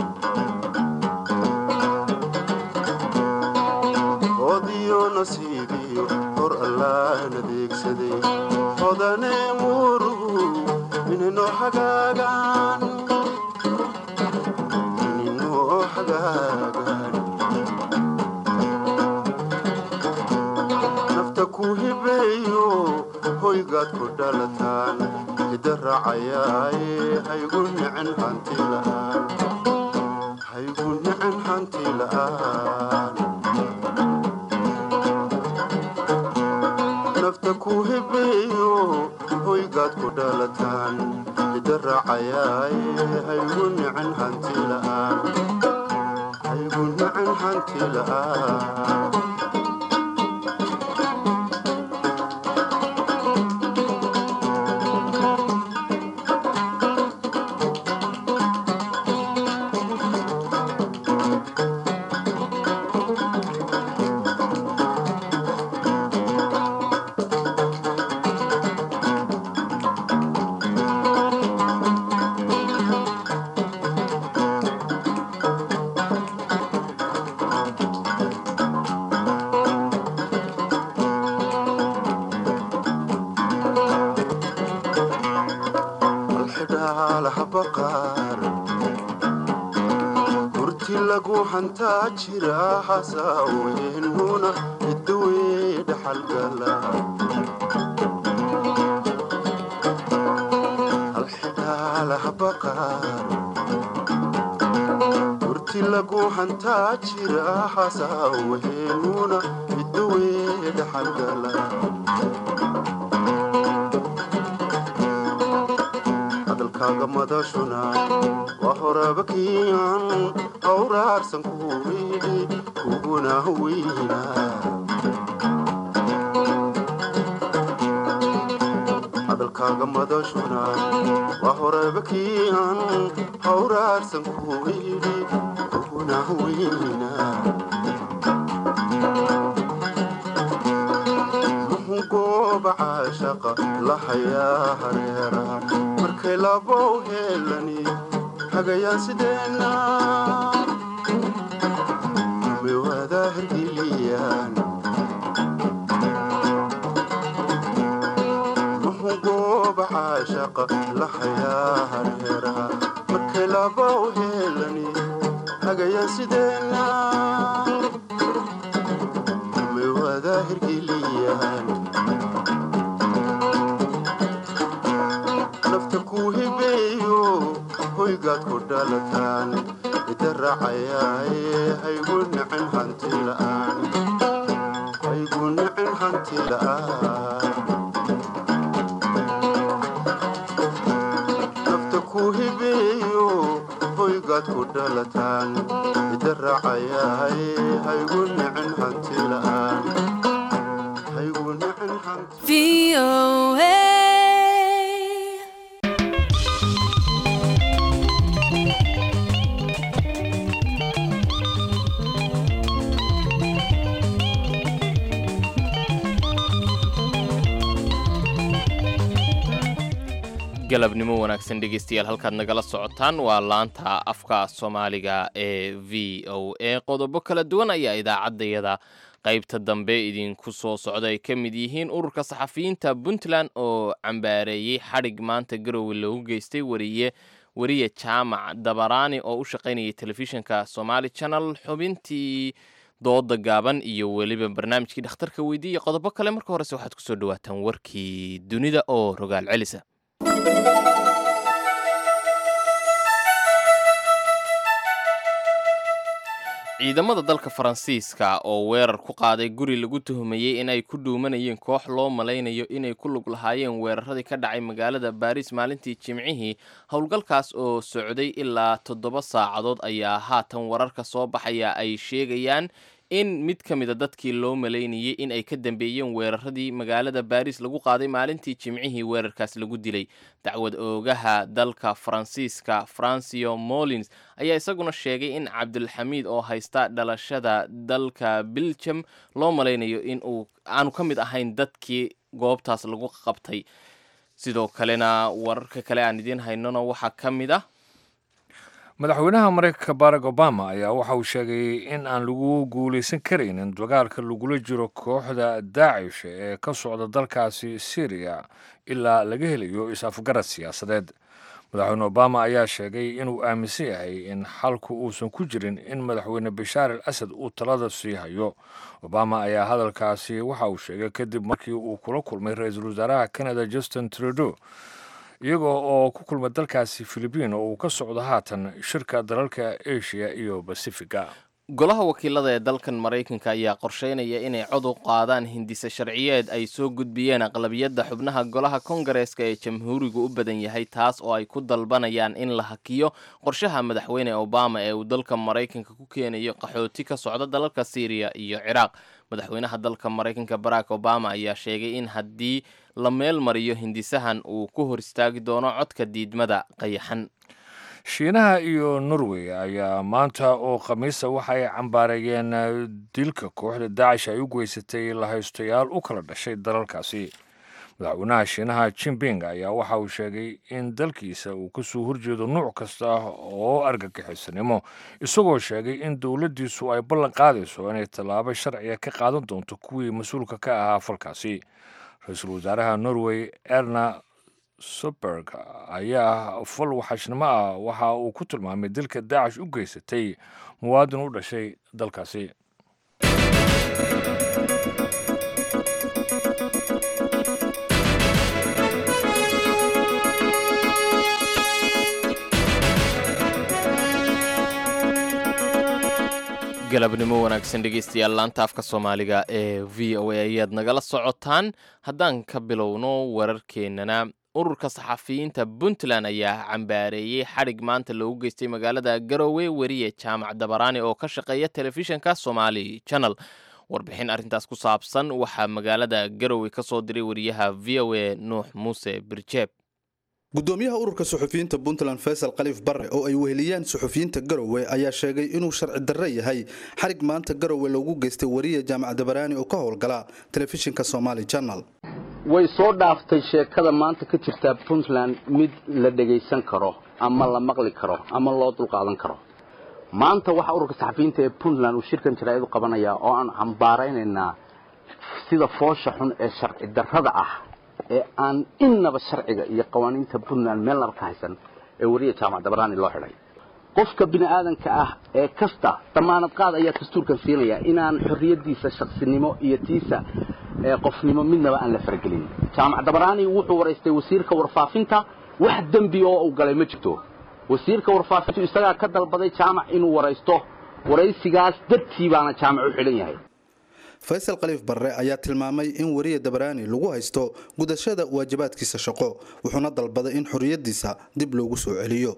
Speaker 14: hodiyo nasiibiyo hor allaan adeegsaday hodane muuruhu ininoo hagaagaan ininoo hagaagaan nafta ku hibeeyo hoygaad ku dhalataan hida raacayaaye haygu nicin hanti la'aan haygu nicin hanti la'aan nafta ku hibeeyo hoygaad ku dhalataan hida raacayaaye haygu nicin hanti la'aan haygu nicin hanti la'aan hurti lagu hantaa jira hasaaweennuna idawee dhaxalgala alxidhaalahbaqaar hurti lagu hantaa jira hasaaweennuna idawee dhaxalgala hadalkaaga madashuna waa horaba kiican hawraarsan kuwii kuguna weyna hadalkaaga madashuna waa horaba kiican hawraarsan kuwii kuguna weyna gooba caashaqa lahayaa hareera markay labow heelani hagayaan sideenna miwada hergiliyaan muxuu gooba caashaqa lahayaa hareera markay labow heelani hagayaan sideenna miwada hergiliyaan nafta ku hibeeyo hoygaad ku dhalataan ida raacayaaye haygu nicin hanti la'aan haygu nicin hanti la'aan nafta ku hibeeyo weligaad ku dhalataan midda raacayahay haygu nicin hanti la'aan haygu nicin hanti
Speaker 2: galabnimo wanaagsan dhegeystayaal halkaad nagala socotaan waa laanta afka soomaaliga ee v o a qodobo kala duwan ayaa idaacaddayada qaybta dambe idinku soo socda ay ka mid yihiin ururka saxafiyiinta puntland oo cambaareeyey xadhig maanta garowe loogu geystay wariye wariye jaamac dabaraani oo u shaqaynayay telefishinka somaali channel xubintii dooda gaaban iyo weliba barnaamijkii dhakhtarka weydiiya qodobo kale marka horese waxaad kusoo dhawaataan warkii dunida oo rogaal celisa ciidamada dalka faransiiska oo weerar ku qaaday guri lagu tuhumayey in ay ku dhuumanayeen koox loo malaynayo inay ku lug lahaayeen weeraradii ka dhacay magaalada baariis maalintii jimcihii howlgalkaas oo socday ilaa toddoba saacadood ayaa haatan wararka soo baxaya ay sheegayaan in mid ka mida dadkii loo malaynayay in ay ka dambeeyeen weeraradii magaalada baariis lagu qaaday maalintii jimcihii weerarkaas lagu dilay dacwad oogaha dalka faransiiska francio molins ayaa isaguna sheegay in cabdulxamiid oo haysta dhalashada dalka biljam loo malaynayo in uu aanu ka mid ahayn dadkii goobtaas lagu qabtay sidoo kalena wararka kale aan idiin haynona waxaa ka mid ah
Speaker 1: madaxweynaha maraykanka barack obama ayaa waxa uu sheegay in aan lagu guulaysan karaynin dagaalka lagula jiro kooxda daacish ee ka socda dalkaasi syriya ilaa laga helayo is-afgarad siyaasadeed madaxweyne obama ayaa sheegay inuu aaminsan yahay in xalku uusan ku jirin in madaxweyne bashaar al asad uu talada sii hayo obama ayaa hadalkaasi waxa uu sheegay kadib markii uu kula kulmay ra-iisul wasaaraha canada justin trudeau iyagoo oo ku kulmay dalkaasi filibiin oo uu ka socdo haatan shirka dalalka asia iyo basifiga
Speaker 2: golaha wakiilada ee dalkan maraykanka ayaa qorsheynaya inay cod u qaadaan hindise sharciyeed ay soo gudbiyeen aqlabiyadda xubnaha golaha kongareeska ee jamhuurigu u badan yahay taas oo ay ku dalbanayaan in la hakiyo qorshaha madaxweyne obama ee uu dalka maraykanka ku keenayo qaxooti ka socda dalalka syriya iyo ciraaq madaxweynaha dalka maraykanka barack obama ayaa sheegay in haddii la meel mariyo hindisahan uu ku hor istaagi doono codka diidmada qayaxan
Speaker 1: shiinaha iyo norway ayaa maanta oo khamiisa waxa ay cambaareeyeen dilka kooxda daacish ay u geysatay lahaystayaal u kala dhashay dalalkaasi madaxweynaha shiinaha jimping ayaa waxa uu sheegay in dalkiisa uu kasoo horjeedo nuuc kasta oo argagixisanimo isagoo sheegay in dowladdiisu ay ballan qaadayso inay tallaabo sharciga ka qaadan doonto kuwii mas-uulka ka ahaa falkaasi ra-iisul wasaaraha norway erna suberg ayaa fal waxashnimo ah waxa uu ku tilmaamay dilka daacish u geysatay muwaadin u dhashay dalkaasi
Speaker 2: galabnimo wanaagsan dhegeystayaal laanta afka soomaaliga ee v o a ayaad nagala socotaan haddaan ka bilowno wararkeennana ururka saxafiyiinta puntland ayaa cambaareeyey xadhig maanta loogu geystay magaalada garowe weriye jaamac dabaraani oo ka shaqeeya telefishinka somali channel warbixin arrintaas ku saabsan waxaa magaalada garowe ka soo diray wariyaha v o a nuux muuse birjeeb
Speaker 15: gudoomiyaha ururka suxufiyiinta puntland faysal khaliif barre oo ay weheliyaan suxufiyiinta garowe ayaa sheegay inuu sharci darre yahay xarig maanta garowe loogu geystay wariye jaamac dabaraani oo ka howlgala telefishinka somali channel
Speaker 16: way soo dhaaftay sheekada maanta ka jirtaa puntland mid la dhegaysan karo ama la maqli karo ama loo dulqaadan karo maanta waxaa ururka saxafiyiinta ee puntland uu shirkan jaraa'id u qabanayaa oo aan cambaaraynaynaa sida foosha xun ee sharci darrada ah ee aan innaba sharciga iyo qawaaniinta puntland meelnaba ka haysan ee wariya jaamac dabaraani loo xidhay qofka bini aadanka ah ee kasta damaanad qaad ayaa dastuurkan siinaya inaan xorriyadiisa shaqsinimo iyo tiisa qofnimo midnaba aan la faragelin jaamac dabaraani wuxuu waraystay wasiirka warfaafinta wax dembi oo uu galay ma jirto wasiirka warfaafintu isagaa ka dalbaday jaamac inuu waraysto waraysigaas dartii baana jaamac u xidhan yahay
Speaker 15: faysal khaliif barre ayaa tilmaamay in wariya dabaraani lagu haysto gudashada waajibaadkiisa shaqo wuxuuna dalbaday in xorriyadiisa dib loogu soo celiyo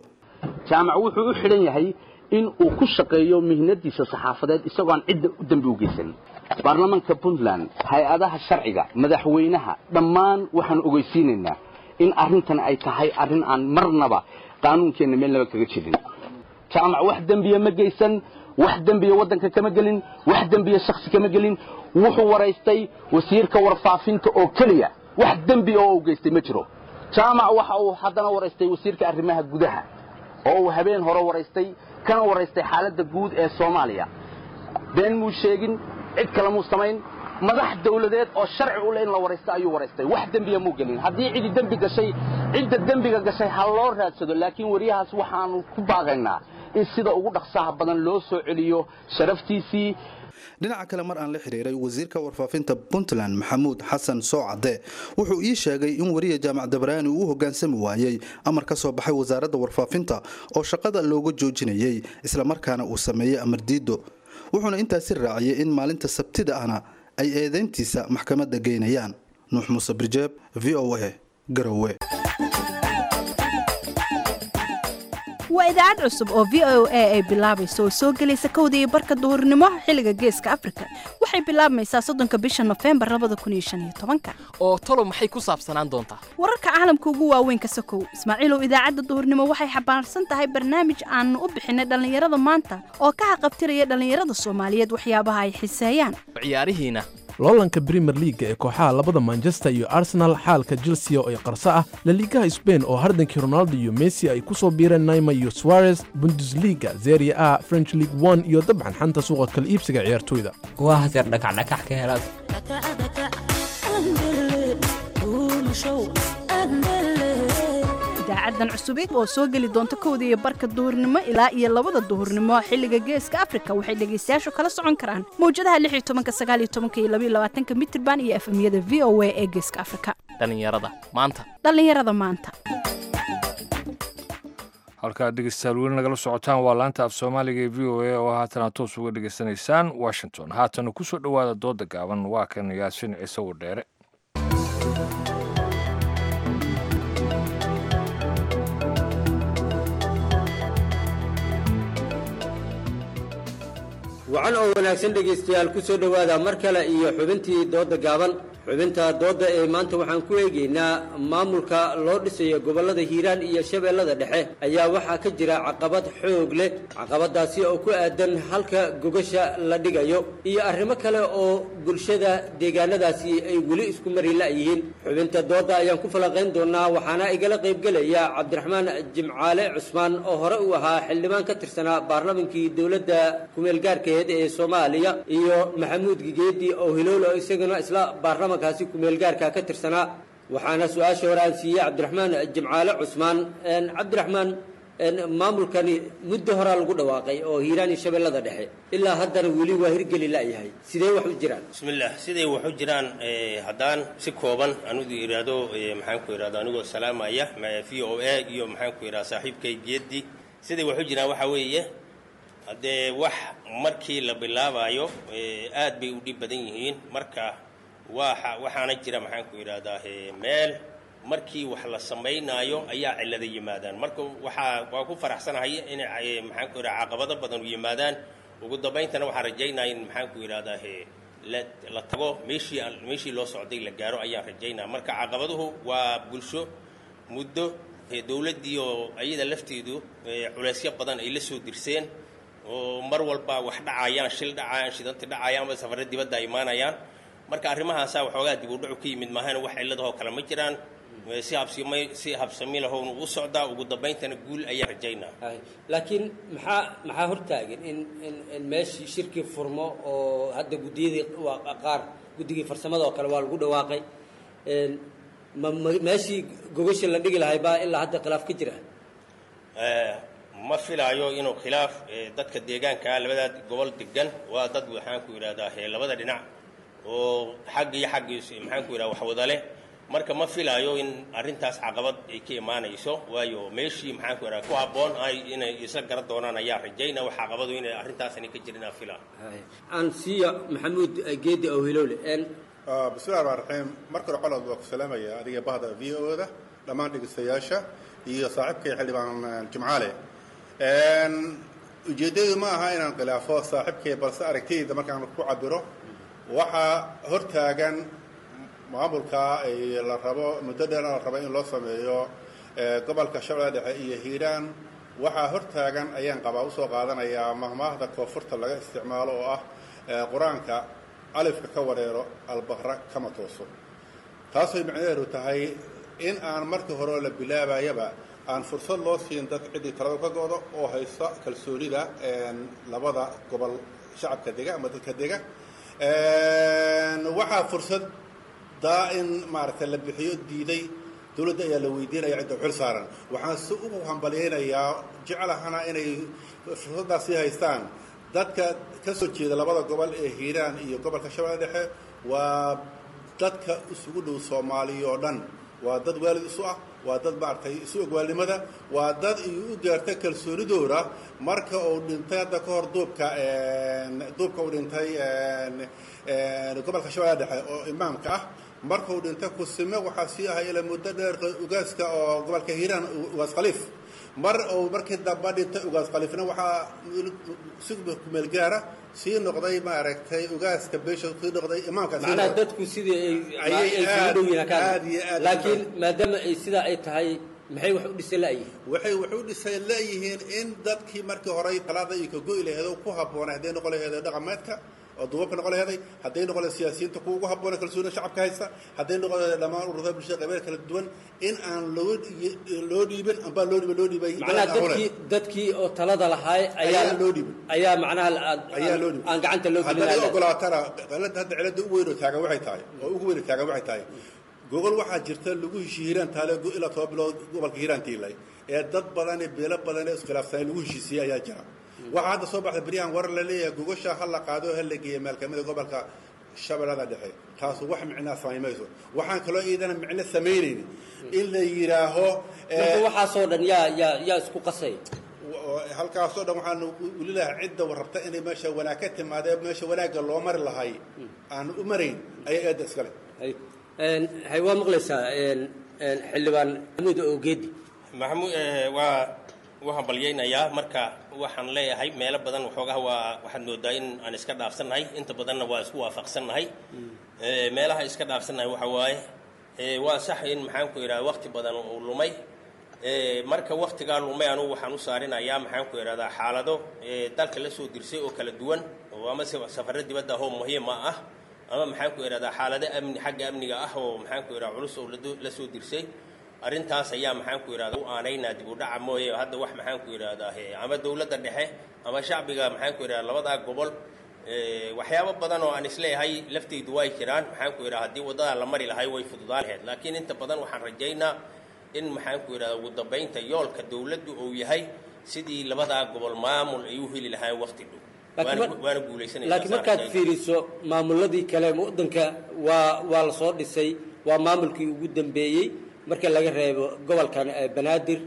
Speaker 16: jaamac wuxuu u xidhan yahay in uu ku shaqeeyo mihnadiisa saxaafadeed isagoo aan cidda u dembi u geysan baarlamaanka puntland hay-adaha sharciga madaxweynaha dhammaan waxaan ogeysiinaynaa in arrintan ay tahay arrin aan marnaba qaanuunkeenna meelnaba kaga jirin jaamac wax dembiya ma geysan wax dembiya waddanka kama gelin wax dembiya shaksi kama gelin wuxuu waraystay wasiirka warfaafinta oo keliya wax dembi oo u geystay ma jiro jaamac waxa uu haddana waraystay wasiirka arrimaha gudaha oo uu habeen hore waraystay kana waraystay xaaladda guud ee soomaaliya been muu sheegin cid kale muu samayn madax dawladeed oo sharci u leh in la waraysto ayuu waraystay wax dembiya muu gelin haddii cidi dembi gashay cidda dembiga gashay ha loo raadsado laakiin wariyahaas waxaanu ku baaqaynaa in sida ugu dhaqsaha badan loo soo celiyo sharaftiisii
Speaker 15: dhinaca kale mar aan la xiriiray wasiirka warfaafinta puntland maxamuud xasan soocade wuxuu ii sheegay in wariya jaamac dabaraani uu u hogaansami waayey amar ka soo baxay wasaaradda warfaafinta oo shaqada looga joojinayey islamarkaana uu sameeyey amar diido wuxuuna intaasi raaciyey in maalinta sabtida ahna ay eedeyntiisa maxkamadda geynayaan nuux muuse birjeeb v o a garowe
Speaker 9: waa idaacad cusub oo v o a ay bilaabayso oo soo gelaysa kowda iyo barka duhurnimo xilliga geeska afrika waxay bilaabmaysaa soddonka bisha nofembar labada kun iyo shan iyo tobanka
Speaker 2: oo talo maxay ku saabsanaan doontaa
Speaker 9: wararka caalamka ugu waaweyn ka sokow ismaaciilow idaacadda duhurnimo waxay xambaarsan tahay barnaamij aanu u bixinay dhallinyarada maanta oo ka haqabtiraya dhallinyarada soomaaliyeed waxyaabaha ay xiseeyaan
Speaker 2: ciyaarihiina
Speaker 10: loolanka brimer liaga ee kooxaha labada manchester iyo arsenal xaalka chelsea oo ay qarso ah laliigaha sbain oo hardankii ronaldo iyo messi ay ku soo biireen naima iyo suarez bundesliga zeria a french league one iyo dabcan xanta suuqa kala iibsiga ciyaartoyda
Speaker 11: waa haseer dhakacdhakax ka helaad
Speaker 9: idaacadan cusubid oo soo geli doonta kowda iyo barka duhurnimo ilaa iyo labada duhurnimo xilliga geeska afrika waxay dhegaystayaashu kala socon karaan mawjadaha lix iyo tobanka sagaal iyo tobanka iyo labaiyo labaatanka mitirban iyo efemyada v o a ee geeska afrika
Speaker 2: dhallinyarada maanta
Speaker 9: dhallinyarada maanta
Speaker 1: halkaad dhegeystayaal weli nagala socotaan waa laanta af soomaaliga ee v o a oo haatan aad toos uga dhegaysanaysaan washington haatana ku soo dhowaada dooda gaaban waa kan yaasiin ciise wadheere
Speaker 17: wacan oo wanaagsan dhegaystayaal ku soo dhowaada mar kale iyo xubintii doodda gaaban xubinta doodda ee maanta waxaan ku eegaynaa maamulka loo dhisayo gobollada hiiraan iyo shabeellada dhexe ayaa waxaa ka jira caqabad xoog leh caqabadaasi oo ku aadan halka gogasha la dhigayo iyo arrimo kale oo bulshada deegaanadaasi ay weli isku mari la'yihiin xubinta doodda ayaan ku falanqayn doonaa waxaana igala qaybgelaya cabdiraxmaan jimcaale cusmaan oo hore u ahaa xildhibaan ka tirsanaa baarlamankii dowladda kumeelgaarkeed ee soomaaliya iyo maxamuud gigeedi oo hiloolo isaguna isla baarlaman kaasi kumeelgaarka ka tirsanaa waxaana su-aasha hore aan siiyey cabdiraxmaan jimcaale cusmaan cabdiraxmaan maamulkani muddo horaa lagu dhawaaqay oo hiiraan iyo shabeellada dhexe ilaa haddana weli waa hirgeli la'yahay sidee wax u jiraan
Speaker 18: bismillaah siday wax u jiraan haddaan si kooban anugu idhaahdo maxaan ku idhahdo anigoo salaamaya v o a iyo maxaan ku idhahda saaxiibkay geedi siday wax u jiraan waxaa weeye haddee wax markii la bilaabayo aad bay u dhib badan yihiin marka waa waxaana jira maxaan ku idhahdaa meel markii wax la samaynaayo ayaa cillada yimaadaan marka waxaa waa ku faraxsanahay inay maxaan ku idhaha caqabado badan u yimaadaan ugu dambayntana waxaan rajaynaya in maxaan ku idhahdaa la la tago meeshii meeshii loo socday la gaaro ayaan rajaynaya marka caqabaduhu waa bulsho muddo dowladdii oo ayada lafteedu culeysyo badan ay la soo dirseen oo mar walba wax dhacayaan shil dhacayaan shidanti dhacayaan ama safarro dibadda ay imaanayaan marka arrimahaasaa waxoogaa dib u dhacu ka yimid maahana wax cilladahoo kale ma jiraan si habsimi si habsami lahown u socdaa ugu dambayntana guul ayaan rajaynaa
Speaker 17: laakiin maxaa maxaa hortaagan in in in meeshii shirkii furmo oo hadda guddiyadii waa qaar guddigii farsamada oo kale waa lagu dhawaaqay ma meeshii gogasha la dhigi lahay baa ilaa hadda khilaaf ka jira
Speaker 18: ma filaayo inuu khilaaf dadka deegaankaa labadaa gobol degan waa dad waxaan ku idhahdaa labada dhinac oo xagg iyo xaggiis maxaan ku idhaha waxwada leh marka ma filaayo in arrintaas caqabad ay ka imaanayso waayo meeshii maxaan ku idhaha ku habboon ay inay isla garan doonaan ayaa rajayna wax caqabadu inay arrintaasani ka jirin aan filaa
Speaker 17: aan siiya maxamuud geedi awhiloole
Speaker 19: bismillahi raxmaan raxiim marka hore colaad waa ku salaamaya adiga bahda v o da dhammaan dhegeystayaasha iyo saaxiibkay xildhibaan jimcaale ujeeddadu ma aha inaan khilaafo saaxiibkay balse aragtidayda markaan ku cabiro waxaa hortaagan maamulka la rabo muddo dheer la rabo in loo sameeyo gobolka shabeelle dhexe iyo hiiraan waxaa hortaagan ayaan qabaa usoo qaadanayaa mahmaahda koonfurta laga isticmaalo oo ah qur-aanka alifka ka wareero albaqra kama tooso taasay macnaheedu tahay in aan markii hore la bilaabayaba aan fursad loo siin dad ciddii talada ka go'do oo haysta kalsoonida labada gobol shacabka dega ama dadka dega waxaa fursad daa in maaragtay la bixiyo diiday dowladda ayaa la weydiinaya cidda xil saaran waxaan si ugu hambalyaynayaa jeclahana inay fursaddaasi haystaan dadka ka soo jeeda labada gobol ee hiiraan iyo gobolka shabeelle dhexe waa dadka isugu dhow soomaaliya oo dhan waa dad waalid isu ah waa dad maaragtay isu ogwaalnimada waa dad iyu u gaarta kalsoonidooda marka uu dhintay hadda ka hor duubka duubka uu dhintay gobolka shabeelle dhexe oo imaamka ah marka uu dhintay kusime waxaa sii ahay ila muddo dheer ugaaska oo gobolka hiiraan ugaas khaliif mar uu markii dambe dhintay ugaas khaliifna waxaa si kumeel gaara sii noqday maaragtay ugaaska beesha sii noqday imaamka
Speaker 17: macnaha dadku sidii ay ay isugu dhow yihiin ka
Speaker 19: aad iyo aad
Speaker 17: laakiin maadaama ay sidaa ay tahay maxay wax u dhisay la'yihiin
Speaker 19: waxay wax u dhisay leeyihiin in dadkii markii hore talaada iyo ka go'i laheed oo ku habboonay hadday noqon laheed dhaqameedka oo duubabka noqon laheeday hadday noqon laheed siyaasiyiinta kuwa ugu habboona kalsoonida shacabka haysta hadday noqon laheed dhammaan ururada bulshada qabeer kala duwan in aan loo loo dhiibin ambaa loo dhiibin loo dhiibay
Speaker 17: macnaha dadkii dadkii oo talada lahaay ayaa
Speaker 19: ayaa loo dhiibin
Speaker 17: ayaa macnaha
Speaker 19: ayaa loo dhiibin
Speaker 17: aan gacanta loo
Speaker 19: haddaad
Speaker 17: gelin
Speaker 19: ogolaatana qalada hadda cilada ugu weyn oo taagan waxay tahay oo ugu weyn oo taagan waxay tahay gogol waxaa jirta lagu heshiye hiiraan taale ilaa toba bilood gobolka hiiraan tiilay ee dad badan ee beelo badan ee iskhilaafsanay lagu heshiisiyey ayaa jira waxaa hadda soo baxda beryahan war la leeyahay gogosha ha la qaado ha la geeya meel kamida gobolka shabeellada dhexe taasu wax micnaa samayn mayso waxaan kaloo iidana micno samaynayni in la yidhaaho
Speaker 17: marka waxaasoo dhan yaa yaa yaa isku qasay
Speaker 19: halkaasoo dhan waxaan weli lahaa cidda rabta inay meesha wanaag ka timaadee meesha wanaagga loo mari lahay aan u marayn ayaa eedda iskale
Speaker 17: hay waa maqlaysaa xildhibaan maxamuud ogeedi
Speaker 18: maxamuud waa waxaan balyaynayaa marka waxaan leeyahay meelo badan waxoogaha waa waxaad moodaa in aan iska dhaafsannahay inta badanna waa isku waafaqsannahay meelaha iska dhaafsannahay waxa waaye waa sax in maxaan ku idhahda waqti badan uu lumay marka waktigaa lumay anugu waxaan u saarinayaa maxaan ku idhahdaa xaalado dalka la soo dirsay oo kala duwan oo ama safarro dibadda ahoo muhiima ah ama maxaan ku idhahdaa xaalado amni xagga amniga ah oo maxaan ku idhahda culus oo la soo dirsay arrintaas ayaa maxaan ku idhahdaa u aanaynaa dib u dhaca mooye hadda wax maxaan ku idhahdaa ama dowladda dhexe ama shacbiga maxaan ku idhahdaa labadaa gobol waxyaabo badan oo aan isleeyahay laftaydu way jiraan maxaan ku idhahdaa haddii waddadaa la mari lahay way fududaan lahayd laakiin inta badan waxaan rajaynaa in maxaan ku idhahdaa ugu dambaynta yoolka dowladdu uu yahay sidii labadaa gobol maamul ay u heli lahaayeen waqti dhow waana guulaysanaysaa
Speaker 17: laakiin markaad fiiriso maamuladii kale waddanka waa waa la soo dhisay waa maamulkii ugu dambeeyey marka laga reebo gobolkan banaadir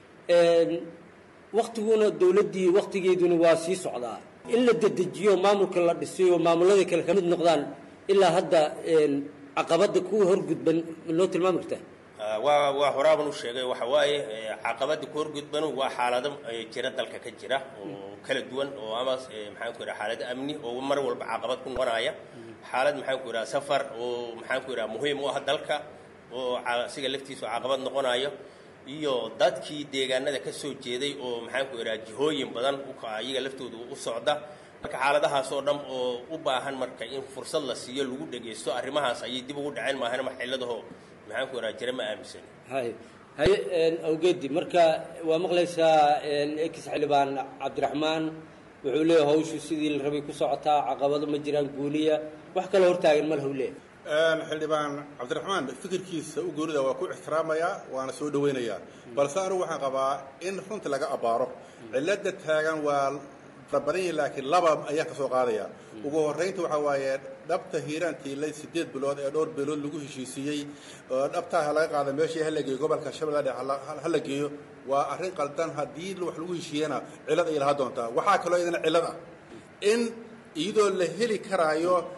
Speaker 17: waktiguna dowladdii waktigeeduna waa sii socdaa in la dedejiyo maamulka la dhisayo maamuladii kale kamid noqdaan ilaa hadda caqabadda kuwa horgudban noo tilmaami kartaa
Speaker 18: waa waa horaaban u sheegay waxa waaye caqabada ku horgudbanu waa xaalado jira dalka ka jira oo kala duwan oo ama maxaan ku idhaha xaalado amni oo mar walba caqabad ku noqonaya xaalad maxaan ku idhaha safar oo maxaan ku idhaha muhiim u ah dalka oo asiga laftiisu caqabad noqonayo iyo dadkii deegaanada ka soo jeeday oo maxaan ku idhaha jihooyin badan iyaga laftooda u socda marka xaaladahaas oo dhan oo u baahan marka in fursad la siiyo lagu dhegaysto arrimahaas ayay dib ugu dhaceen maahan maxiladaho maxaan ku idhaha jira ma aaminsan
Speaker 17: hay haye awgeedi marka waa maqlaysaa ex xildhibaan cabdiraxmaan wuxuu leeyahay hawshu sidii la rabay ku socotaa caqabado ma jiraan guuniya wax kaloo hortaagan ma lahu leeyahay
Speaker 19: xildhibaan cabdiraxmaan fikirkiisa u goonida waa ku ixtiraamayaa waana soo dhawaynayaa balse anigu waxaan qabaa in runta laga abbaaro cilada taagan waa badan yihin laakiin laba ayaan ka soo qaadaya ugu horraynta waxaa waaye dhabta hiiraan tiilay siddeed bilood ee dhowr bilood lagu heshiisiiyey oo dhabtaa laga qaada meeshii hala geeyo gobolka shabeelle dhexe hala geeyo waa arrin qaldan haddii wax lagu heshiiyana cillad ay lahaa doontaa waxaa kaloo idana cillad ah in iyadoo la heli karaayo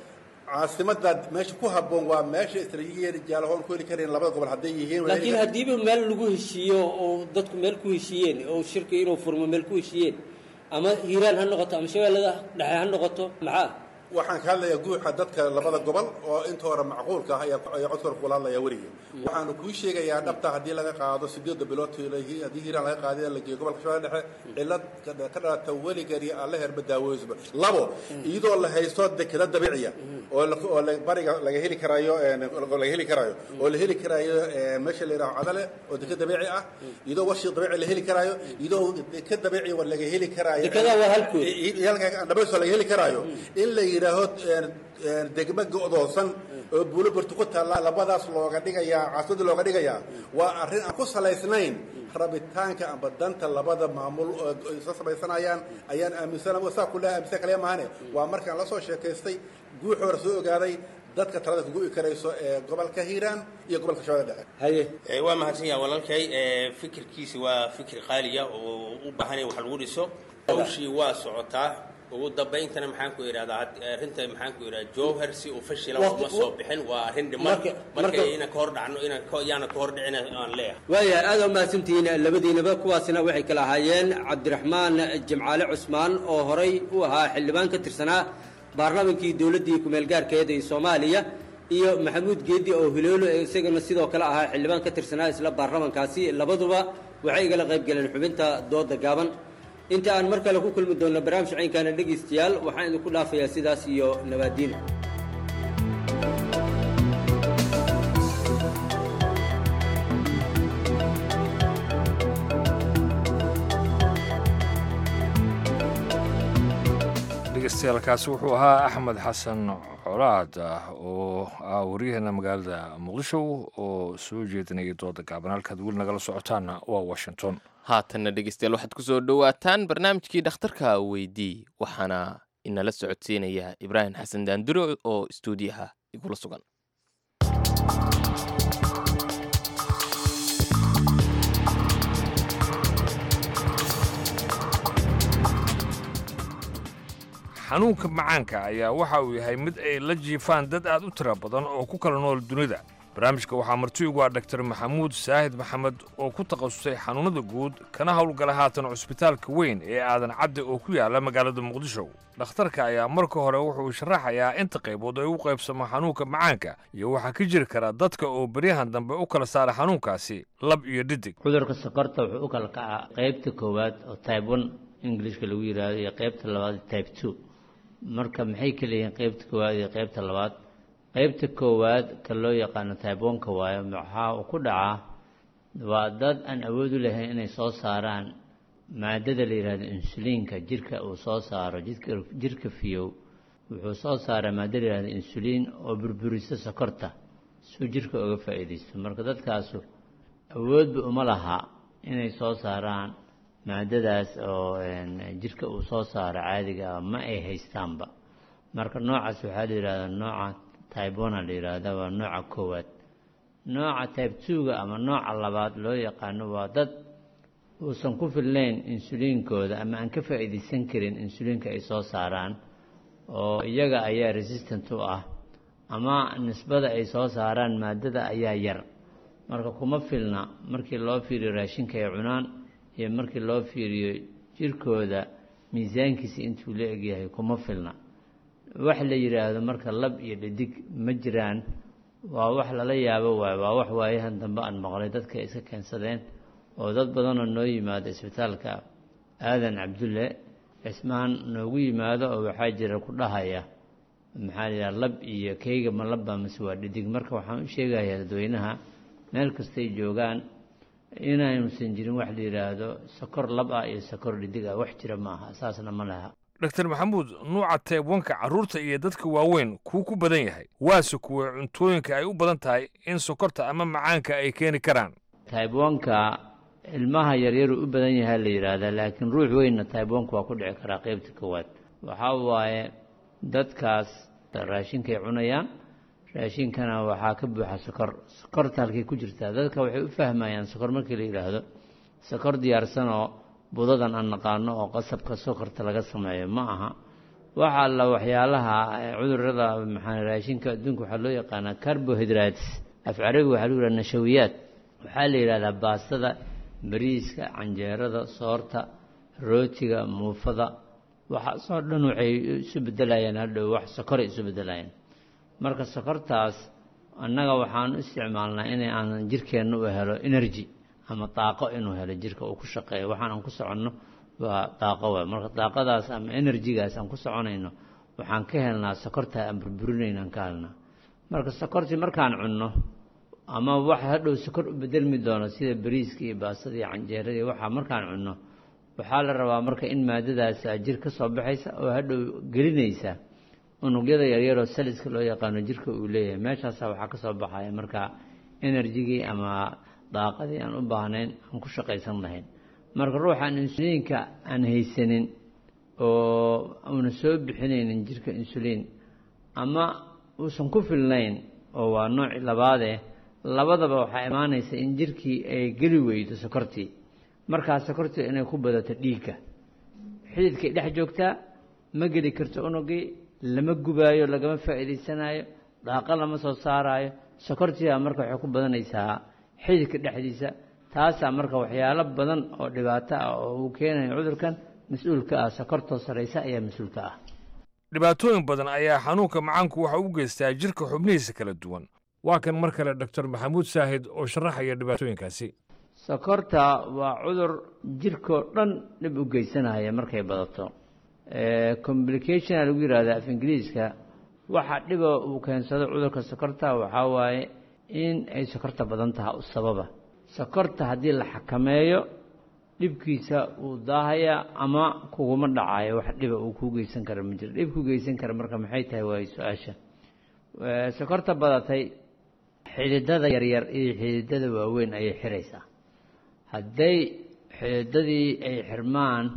Speaker 19: caasimada meesha ku habboon waa meesha istaraatiijiyadeeda jaalahoon ku heli karayn labada gobol hadday yihiin waa heli
Speaker 17: laakiin
Speaker 19: kar-
Speaker 17: haddiiba meel lagu heshiiyo oo dadku meel ku heshiiyeen oo shirka inuu furmo meel ku heshiiyeen ama hiiraan ha noqoto ama shabeellada dhexe ha noqoto maxaa
Speaker 19: waxaan ka hadlayaa guuxa dadka labada gobol oo inta hore macquulka ah ayaa ayaa codkooda kula hadlayaa weligii waxaanu kuu sheegayaa dhabta haddii laga qaado sideedda bilood haddii hiiraan laga qaado la geeyo gobolka shabeelle dhexe cilad ka ka dhalata weligani alle herba daawoysba labo iyadoo la haysto dekeda dabiiciya oo la- oo la- bariga laga heli karayo een, oo laga heli karayo oo la heli karayo een, meesha la yidhaho cadale oo deka dabiici ah iyadoo washi dabiici la heli karayo iyadoo deka dabiici wa laga heli karayo
Speaker 17: Dekedaa waa halkood.
Speaker 19: dhabayso laga heli karayo in la yidhaaho een, een, degmo go'doosan oo buulo bartu ku taalla labadaas looga dhigayaa caasimada looga dhigayaa waa arrin aan ku salaysnayn rabitaanka amba danta labada maamul oo isla samaysanayaan ayaan aaminsan saa kule aaminsan kaliya maahane waa markaan la soo sheekaystay guuxoora soo ogaaday dadka talada ku gu'i karayso ee gobolka hiiraan iyo gobolka shabeelle dhexe
Speaker 17: haye
Speaker 18: Eh, waa mahadsan yahay walaalkay Eh, fikirkiisi waa fikir qaaliya oo u baahan in wax lagu dhiso hawshii waa socotaa ugu dambayntana maxaan ku idhahdaa had- arrinta maxaan ku idhahdaa jowhar si uu fashila
Speaker 17: Waqti-
Speaker 18: uma soo bixin waa arrin dhiman
Speaker 17: Marka-
Speaker 18: marka
Speaker 17: marka-
Speaker 18: inaan ka hor dhacno inaan ka- yaana ka hor dhicin aan leeyahay
Speaker 17: waayahay aad u mahadsantihiin labadiinaba kuwaasina waxay kala ahaayeen cabdiraxmaan jimcaale cusmaan oo horay u ahaa xildhibaan ka tirsanaa baarlamankii dowladdii kumeel gaarkeeda ee soomaaliya iyo maxamuud geedi oo hiloolo ee isagana sidoo kale ahaa xildhibaan ka tirsanaa isla baarlamankaasi labaduba waxay igala qayb galeen xubinta dooda gaaban inta aan mar kale ku kulmi doonno barnaamij caynkaana dhegaystayaal waxaan idinku dhaafayaa sidaas iyo nabaadiin
Speaker 1: dhegeystayaaalkaasi wuxuu ahaa axmed xasan colaad ah oo ah waryaheena magaalada muqdisho oo soo jeedinaya dooda gaaban halkaad weli nagala socotaanna waa washington
Speaker 2: haatanna dhegeystayaal waxaad ku soo dhowaataan barnaamijkii dhakhtarka weydii waxaana inala socodsiinaya ibraahim xasan daanduro oo istuudiyaha igula sugan
Speaker 1: xanuunka macaanka ayaa waxa uu yahay mid ay la jiifaan dad aad u tira badan oo ku kala nool dunida barnaamijka waxaa marti ugu ah dhaktar maxamuud saahid maxamed oo ku takhasusay xanuunnada guud kana howlgala haatan cusbitaalka weyn ee aadan cadde oo ku yaala magaalada muqdisho dhakhtarka ayaa marka hore wuxuu sharaxayaa inta qaybood ay u qaybsamo xanuunka macaanka iyo waxaa ka jiri kara dadka oo beryahan dambe u kala saara xanuunkaasi lab iyo dhidig
Speaker 20: cudurka sokorta wuxuu u kala kacaa qaybta koowaad oo type one englishka lagu yidhaahdo iyo qaybta labaad type two marka maxay kala yihiin qaybta koowaad iyo qaybta labaad qaybta koowaad ka loo yaqaano type one-ka waayo waxaa uu ku dhacaa waa dad aan awood u lahayn inay soo saaraan maadada la yidhaahdo insuliinka jirka uu soo saaro jidka jirka fiyow wuxuu soo saaraa maadda la yidhahdo insuliin oo burburisa sokorta suu jirka uga faa'iidaysto marka dadkaasu awoodba uma laha inay soo saaraan maadadaas oo jirka uu soo saaro caadiga ah ma ay haystaanba marka noocaas waxaa la yidhahdaa nooca tybona la yidhaahda waa nooca koowaad nooca tybe two-ga ama nooca labaad loo yaqaano waa dad uusan ku filnayn insuliinkooda ama aan ka faa'iidaysan karin insuliinka ay soo saaraan oo iyaga ayaa resistant u ah ama nisbada ay soo saaraan maadada ayaa yar marka kuma filna markii loo fiiriyo raashinka ay cunaan iyo markii loo fiiriyo jirkooda miisaankiisa intuu la egyahay kuma filna wax la yidhaahdo marka lab iyo dhidig ma jiraan waa wax lala yaabo waayo waa wax waayahan dambe aan maqlay dadka iska keensadeen oo dad badanoo noo yimaado isbitaalka aadan cabdulle cismaan noogu yimaado oo waxaa jira ku dhahaya maxaa la yidhaha lab iyo keyga ma labba mase waa dhidig marka waxaan u sheegayaa dadweynaha meel kastay joogaan inaynusan jirin wax la yidhaahdo sokor lab ah iyo sokor dhidig ah wax jira maaha saasna ma laha
Speaker 1: dr maxamuud nuuca teebwanka carruurta iyo dadka waaweyn kuu ku badan yahay waase kuwa cuntooyinka ay u badan tahay in sokorta ama macaanka ay keeni karaan
Speaker 20: taybwanka ilmaha yaryaruu u badan yahay la yidhaahdaa laakiin ruux weynna taybwanka waa ku dhici karaa qaybta koowaad waxaa waaye dadkaas raashinkay cunayaan raashinkana waxaa ka buuxa sokor sokorta halkay ku jirtaa dadka waxay u fahmayaan sokor markii la yidhaahdo sokor diyaarsanoo budadan aan naqaano oo qasabka sokorta laga sameeyo ma aha waxa alla waxyaalaha cudurada maxaa raashinka adduunka waxaa loo yaqaanaa carbohydrates af carabiga waxaa lagu yidhaha nashawiyaad waxaa la yidhahdaa baastada bariiska canjeerada soorta rootiga muufada waxaasoo dhan waxay isu bedelayaan hadhow wax sokoray isu bedelayaan marka sokortaas annaga waxaan u isticmaalnaa inay aanan jirkeenna u helo energy ama daaqo inuu helo jirka uu ku shaqeeyo waxaan aan ku soconno waa daaqo waay marka daaqadaas ama enerjigaas aan ku soconayno waxaan ka helnaa sokorta aan burburinayno aan ka helnaa marka sokortii markaan cunno ama wax hadhow sokor u bedelmi doono sida bariiska iyo baasada iyo canjeerada iyo waxaa markaan cunno waxaa la rabaa marka in maadadaas jir ka soo baxaysa oo hadhow gelinaysa unugyada yaryaroo saliska loo yaqaano jirka uu leeyahay meeshaasa waxaa ka soo baxaya marka enerjigii ama daaqadii aan u baahnayn aan ku shaqaysan lahayn marka ruuxaan insuliinka aan haysanin oo uuna soo bixinaynin jirka insuliin ama uusan ku filnayn oo waa nooci labaadeh labadaba waxaa imaanaysa in jirkii ay geli weydo sokortii markaa sokortii inay ku badato dhiigga xididkay dhex joogtaa ma geli karto unugii lama gubaayo lagama faa'iidaysanayo daaqo lama soo saaraayo sokortiibaa marka waxay ku badanaysaa xididka dhexdiisa taasaa marka waxyaalo badan oo dhibaato ah oo uu keenayo cudurkan mas-uulka ah sokortoo saraysa ayaa mas-uulka ah
Speaker 1: dhibaatooyin badan ayaa xanuunka macaanku waxa u geystaa jirka xubnihiisa kala duwan waa kan mar kale doctor maxamuud saahid oo sharaxaya dhibaatooyinkaasi
Speaker 20: sokorta waa cudur jirkoo dhan dhib u geysanaya markay badato complicationa lagu yihahda af ingiriiska waxa dhiba uu keensado cudurka sokorta waxaa waaye in ay sokorta badan taha u sababa sokorta haddii la xakameeyo dhibkiisa wuu daahayaa ama kuguma dhacayo wax dhiba uu kuu geysan kara ma jiro dhib ku geysan kara marka maxay tahay waayo su-aasha sokorta badatay xididada yaryar iyo xididada waaweyn ayay xiraysaa hadday xididadii ay xirmaan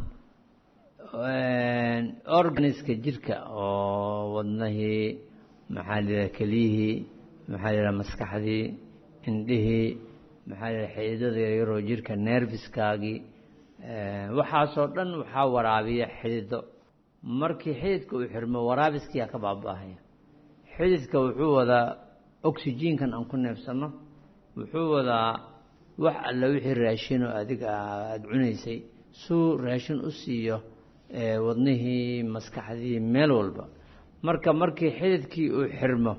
Speaker 20: organiska jirka oo wadnahii maxaa la yidhaha keliyihii maxaa la yidhaha maskaxdii indhihii maxaa la yidhaha xididada yaryaroo jirka nerviskaagii waxaasoo dhan waxaa waraabiya xidido markii xididka uu xirmo waraabiskiyaa ka baaba-ahaya xididka wuxuu wadaa oxygenkan aan ku neefsanno wuxuu wadaa wax alla wixii raashinoo adiga aada cunaysay suu raashin u siiyo wadnihii maskaxdii meel walba marka markii xididkii uu xirmo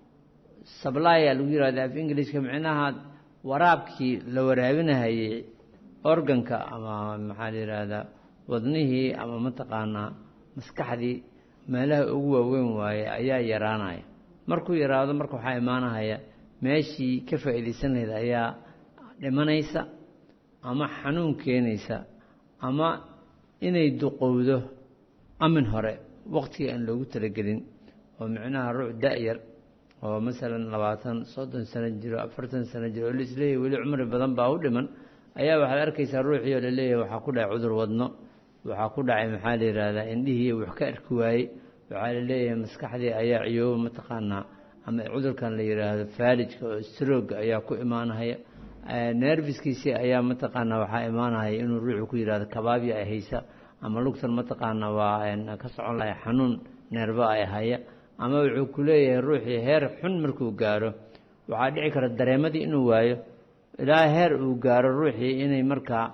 Speaker 20: sablaya lagu yihahda af ingiliiska micnaha waraabkii la waraabinahayey organka ama maxaa la yidhaahdaa wadnihii ama mataqaanaa maskaxdii meelaha ugu waaweyn waaye ayaa yaraanaya markuu yaraado marka waxaa imaanahaya meeshii ka faa'iidaysan lahayd ayaa dhimanaysa ama xanuun keenaysa ama inay duqowdo amin hore waqtigii aan loogu talagelin oo micnaha ruux da-yar oo masalan labaatan soddon sano jiro afartan sano jiro oo laisleeyahy weli cumri badan baa u dhiman ayaa waxaad arkaysaa ruuxii oo laleeyahay waxaa ku dhacay cudur wadno waxaa ku dhacay maxaa la yidhaahdaa indhihii wax ka arki waayey waxaa la leeyahay maskaxdii ayaa ciyooba mataqaanaa ama cudurkan la yidhaahdo faalijka oo strooga ayaa ku imaanahaya nerviskiisii ayaa mataqaanaa waxaa imaanahaya inuu ruuxu ku yidhahdo kabaabya ay haysa ama lugtan mataqaana waa ka socon lahay xanuun neerba ay haya ama wuxuu ku leeyahay ruuxii heer xun markuu gaaro waxaa dhici kara dareemadii inuu waayo ilaa heer uu gaaro ruuxii inay markaa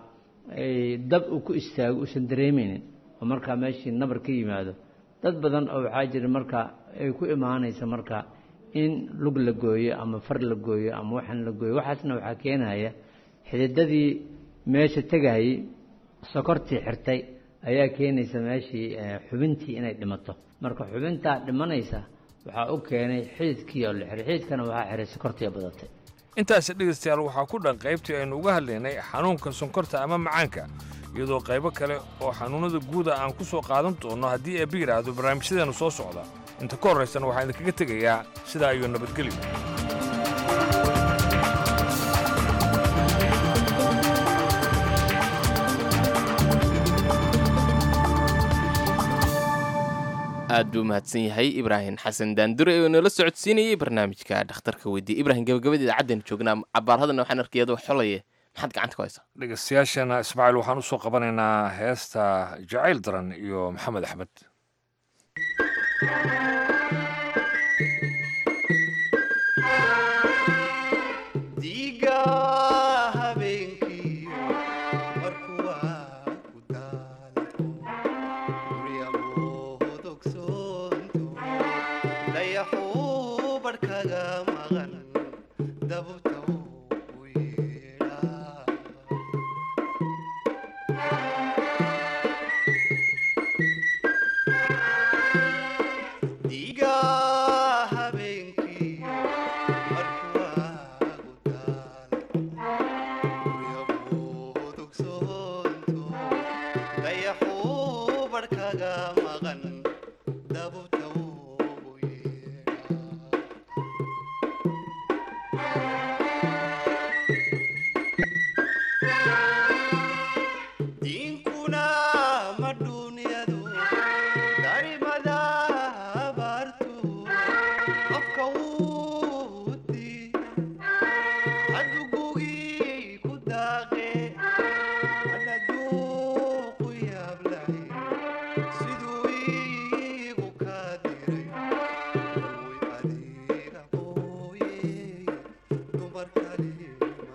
Speaker 20: dab uu ku istaago uusan dareemeynin oo markaa meeshii nabar ka yimaado dad badan oo waxaa jira marka ay ku imaanaysa marka in lug la gooyo ama far la gooyo ama waxan la gooyo waxaasna waxaa keenaya xididadii meesha tegahayey sokortii xirtay ayaa keenaysa meeshii xubintii inay dhimato marka xubintaa dhimanaysa waxaa u keenay xididkii oo la xiray xididkana waxaa xiray sokortii badatay
Speaker 1: intaasi dhegaystayaal waxaa ku dhan qaybtii aynu uga hadlaynay xanuunka sonkorta ama macaanka iyadoo qaybo kale oo xanuunnada guuda aan ku soo qaadan doonno haddii eebba yidhaahdo barnaamijyadeenu soo socda inta ka horraysana waxaan idinkaga tegayaa sidaa ayuu nabadgelyo
Speaker 2: aad buu mahadsan yahay ibraahim xasan daandure oo noola socodsiinayay barnaamijka dhakhtarka weydiye ibrahim gabagabadii idaacaddeenu joognaa cabaarhadana waxaan arkay iyadoo xolaye maxaad gacanta ku haysaa
Speaker 1: dhegaystayaashana ismaaciil waxaan u soo qabanaynaa heesta jacayl daran iyo maxamed axmed
Speaker 21: diiga habeenkiyo markuu waa ku daalco guryamood ogsoonto dayaxuu barhkaga maqan dabubta u yeedhaa diiga habeenkiyo markuu dayaxuu barhkaga maqan dabubta u diinkuna ma duunyadu darimada abaartu afka wuu adugugii ku daaqe anaduuqu yaablahay siduu iigu kaa diray way adiga mooye dumar kale ma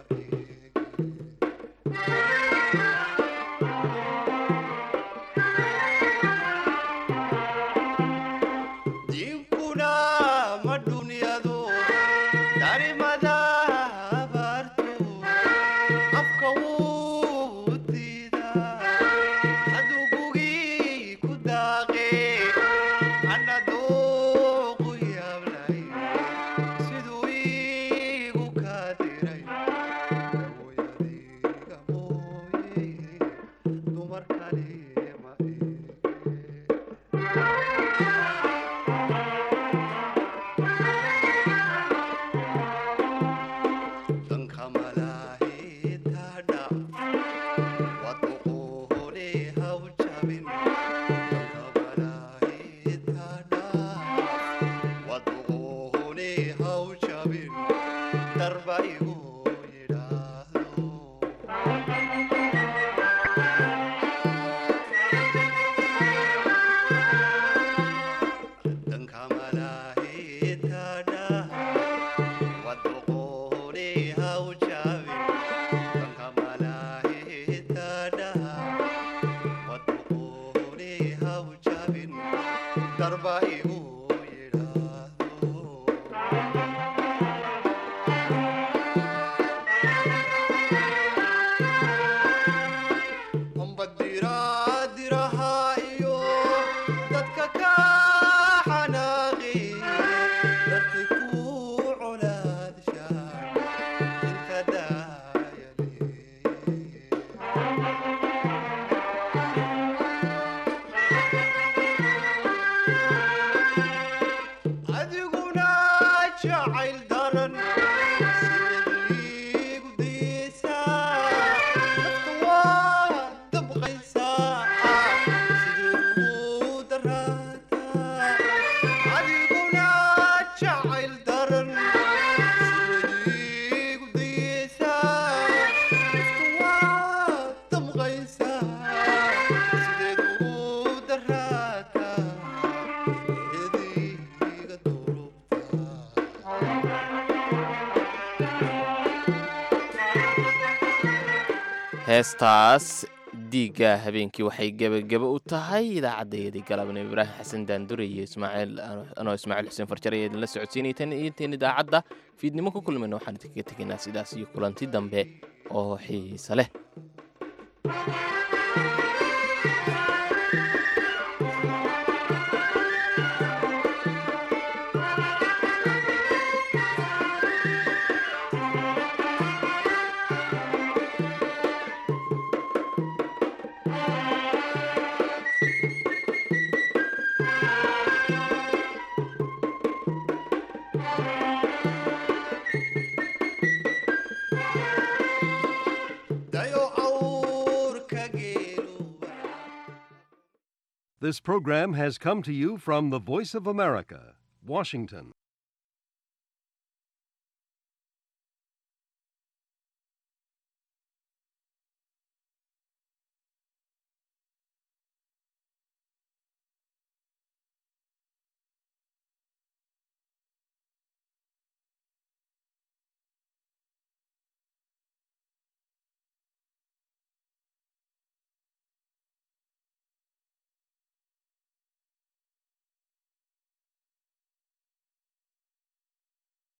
Speaker 21: diinkuna ma dunyadu darimada abaartu afka wuu diidaa adugugii ku daaqe anaduuqu yaablahay siduu iigu kaa diray way adiga mooye dumar kale ma danka malaahitadha waduqoole haw jabin danka malaahitadha waduqoole haw jabin darba igu yidhaahdo danka malaahitadha waduqoole haw jabin danka malaahitadha waduqoole haw jabin darba igu ambadiraadiraha iyo dadka ka xanaaqi dartay ku colaadshaan inta daayale adiguna jacayl daran sideedliigu diisaa dadka waa dabqaysaa sideedu daraataa adiguna jacayl daran sideediigu diisaa dadka waa dabqaysaa sideedu daraataa eediga
Speaker 2: heestaas diigga habeenkii waxay gebageba u tahay idaacaddayadii galabna ibraahim xasan daandure iyo ismaaciil anoo ismaaciil xuseen farjar ayaa idinla socodsiinaytan inteen idaacadda fiidnimo ku kulmayna waxaan idinkaga tegaynaa sidaas iyo kulanti dambe oo xiisa leh
Speaker 21: dayo awrka geelu
Speaker 22: This program has come to you from the Voice of America, Washington.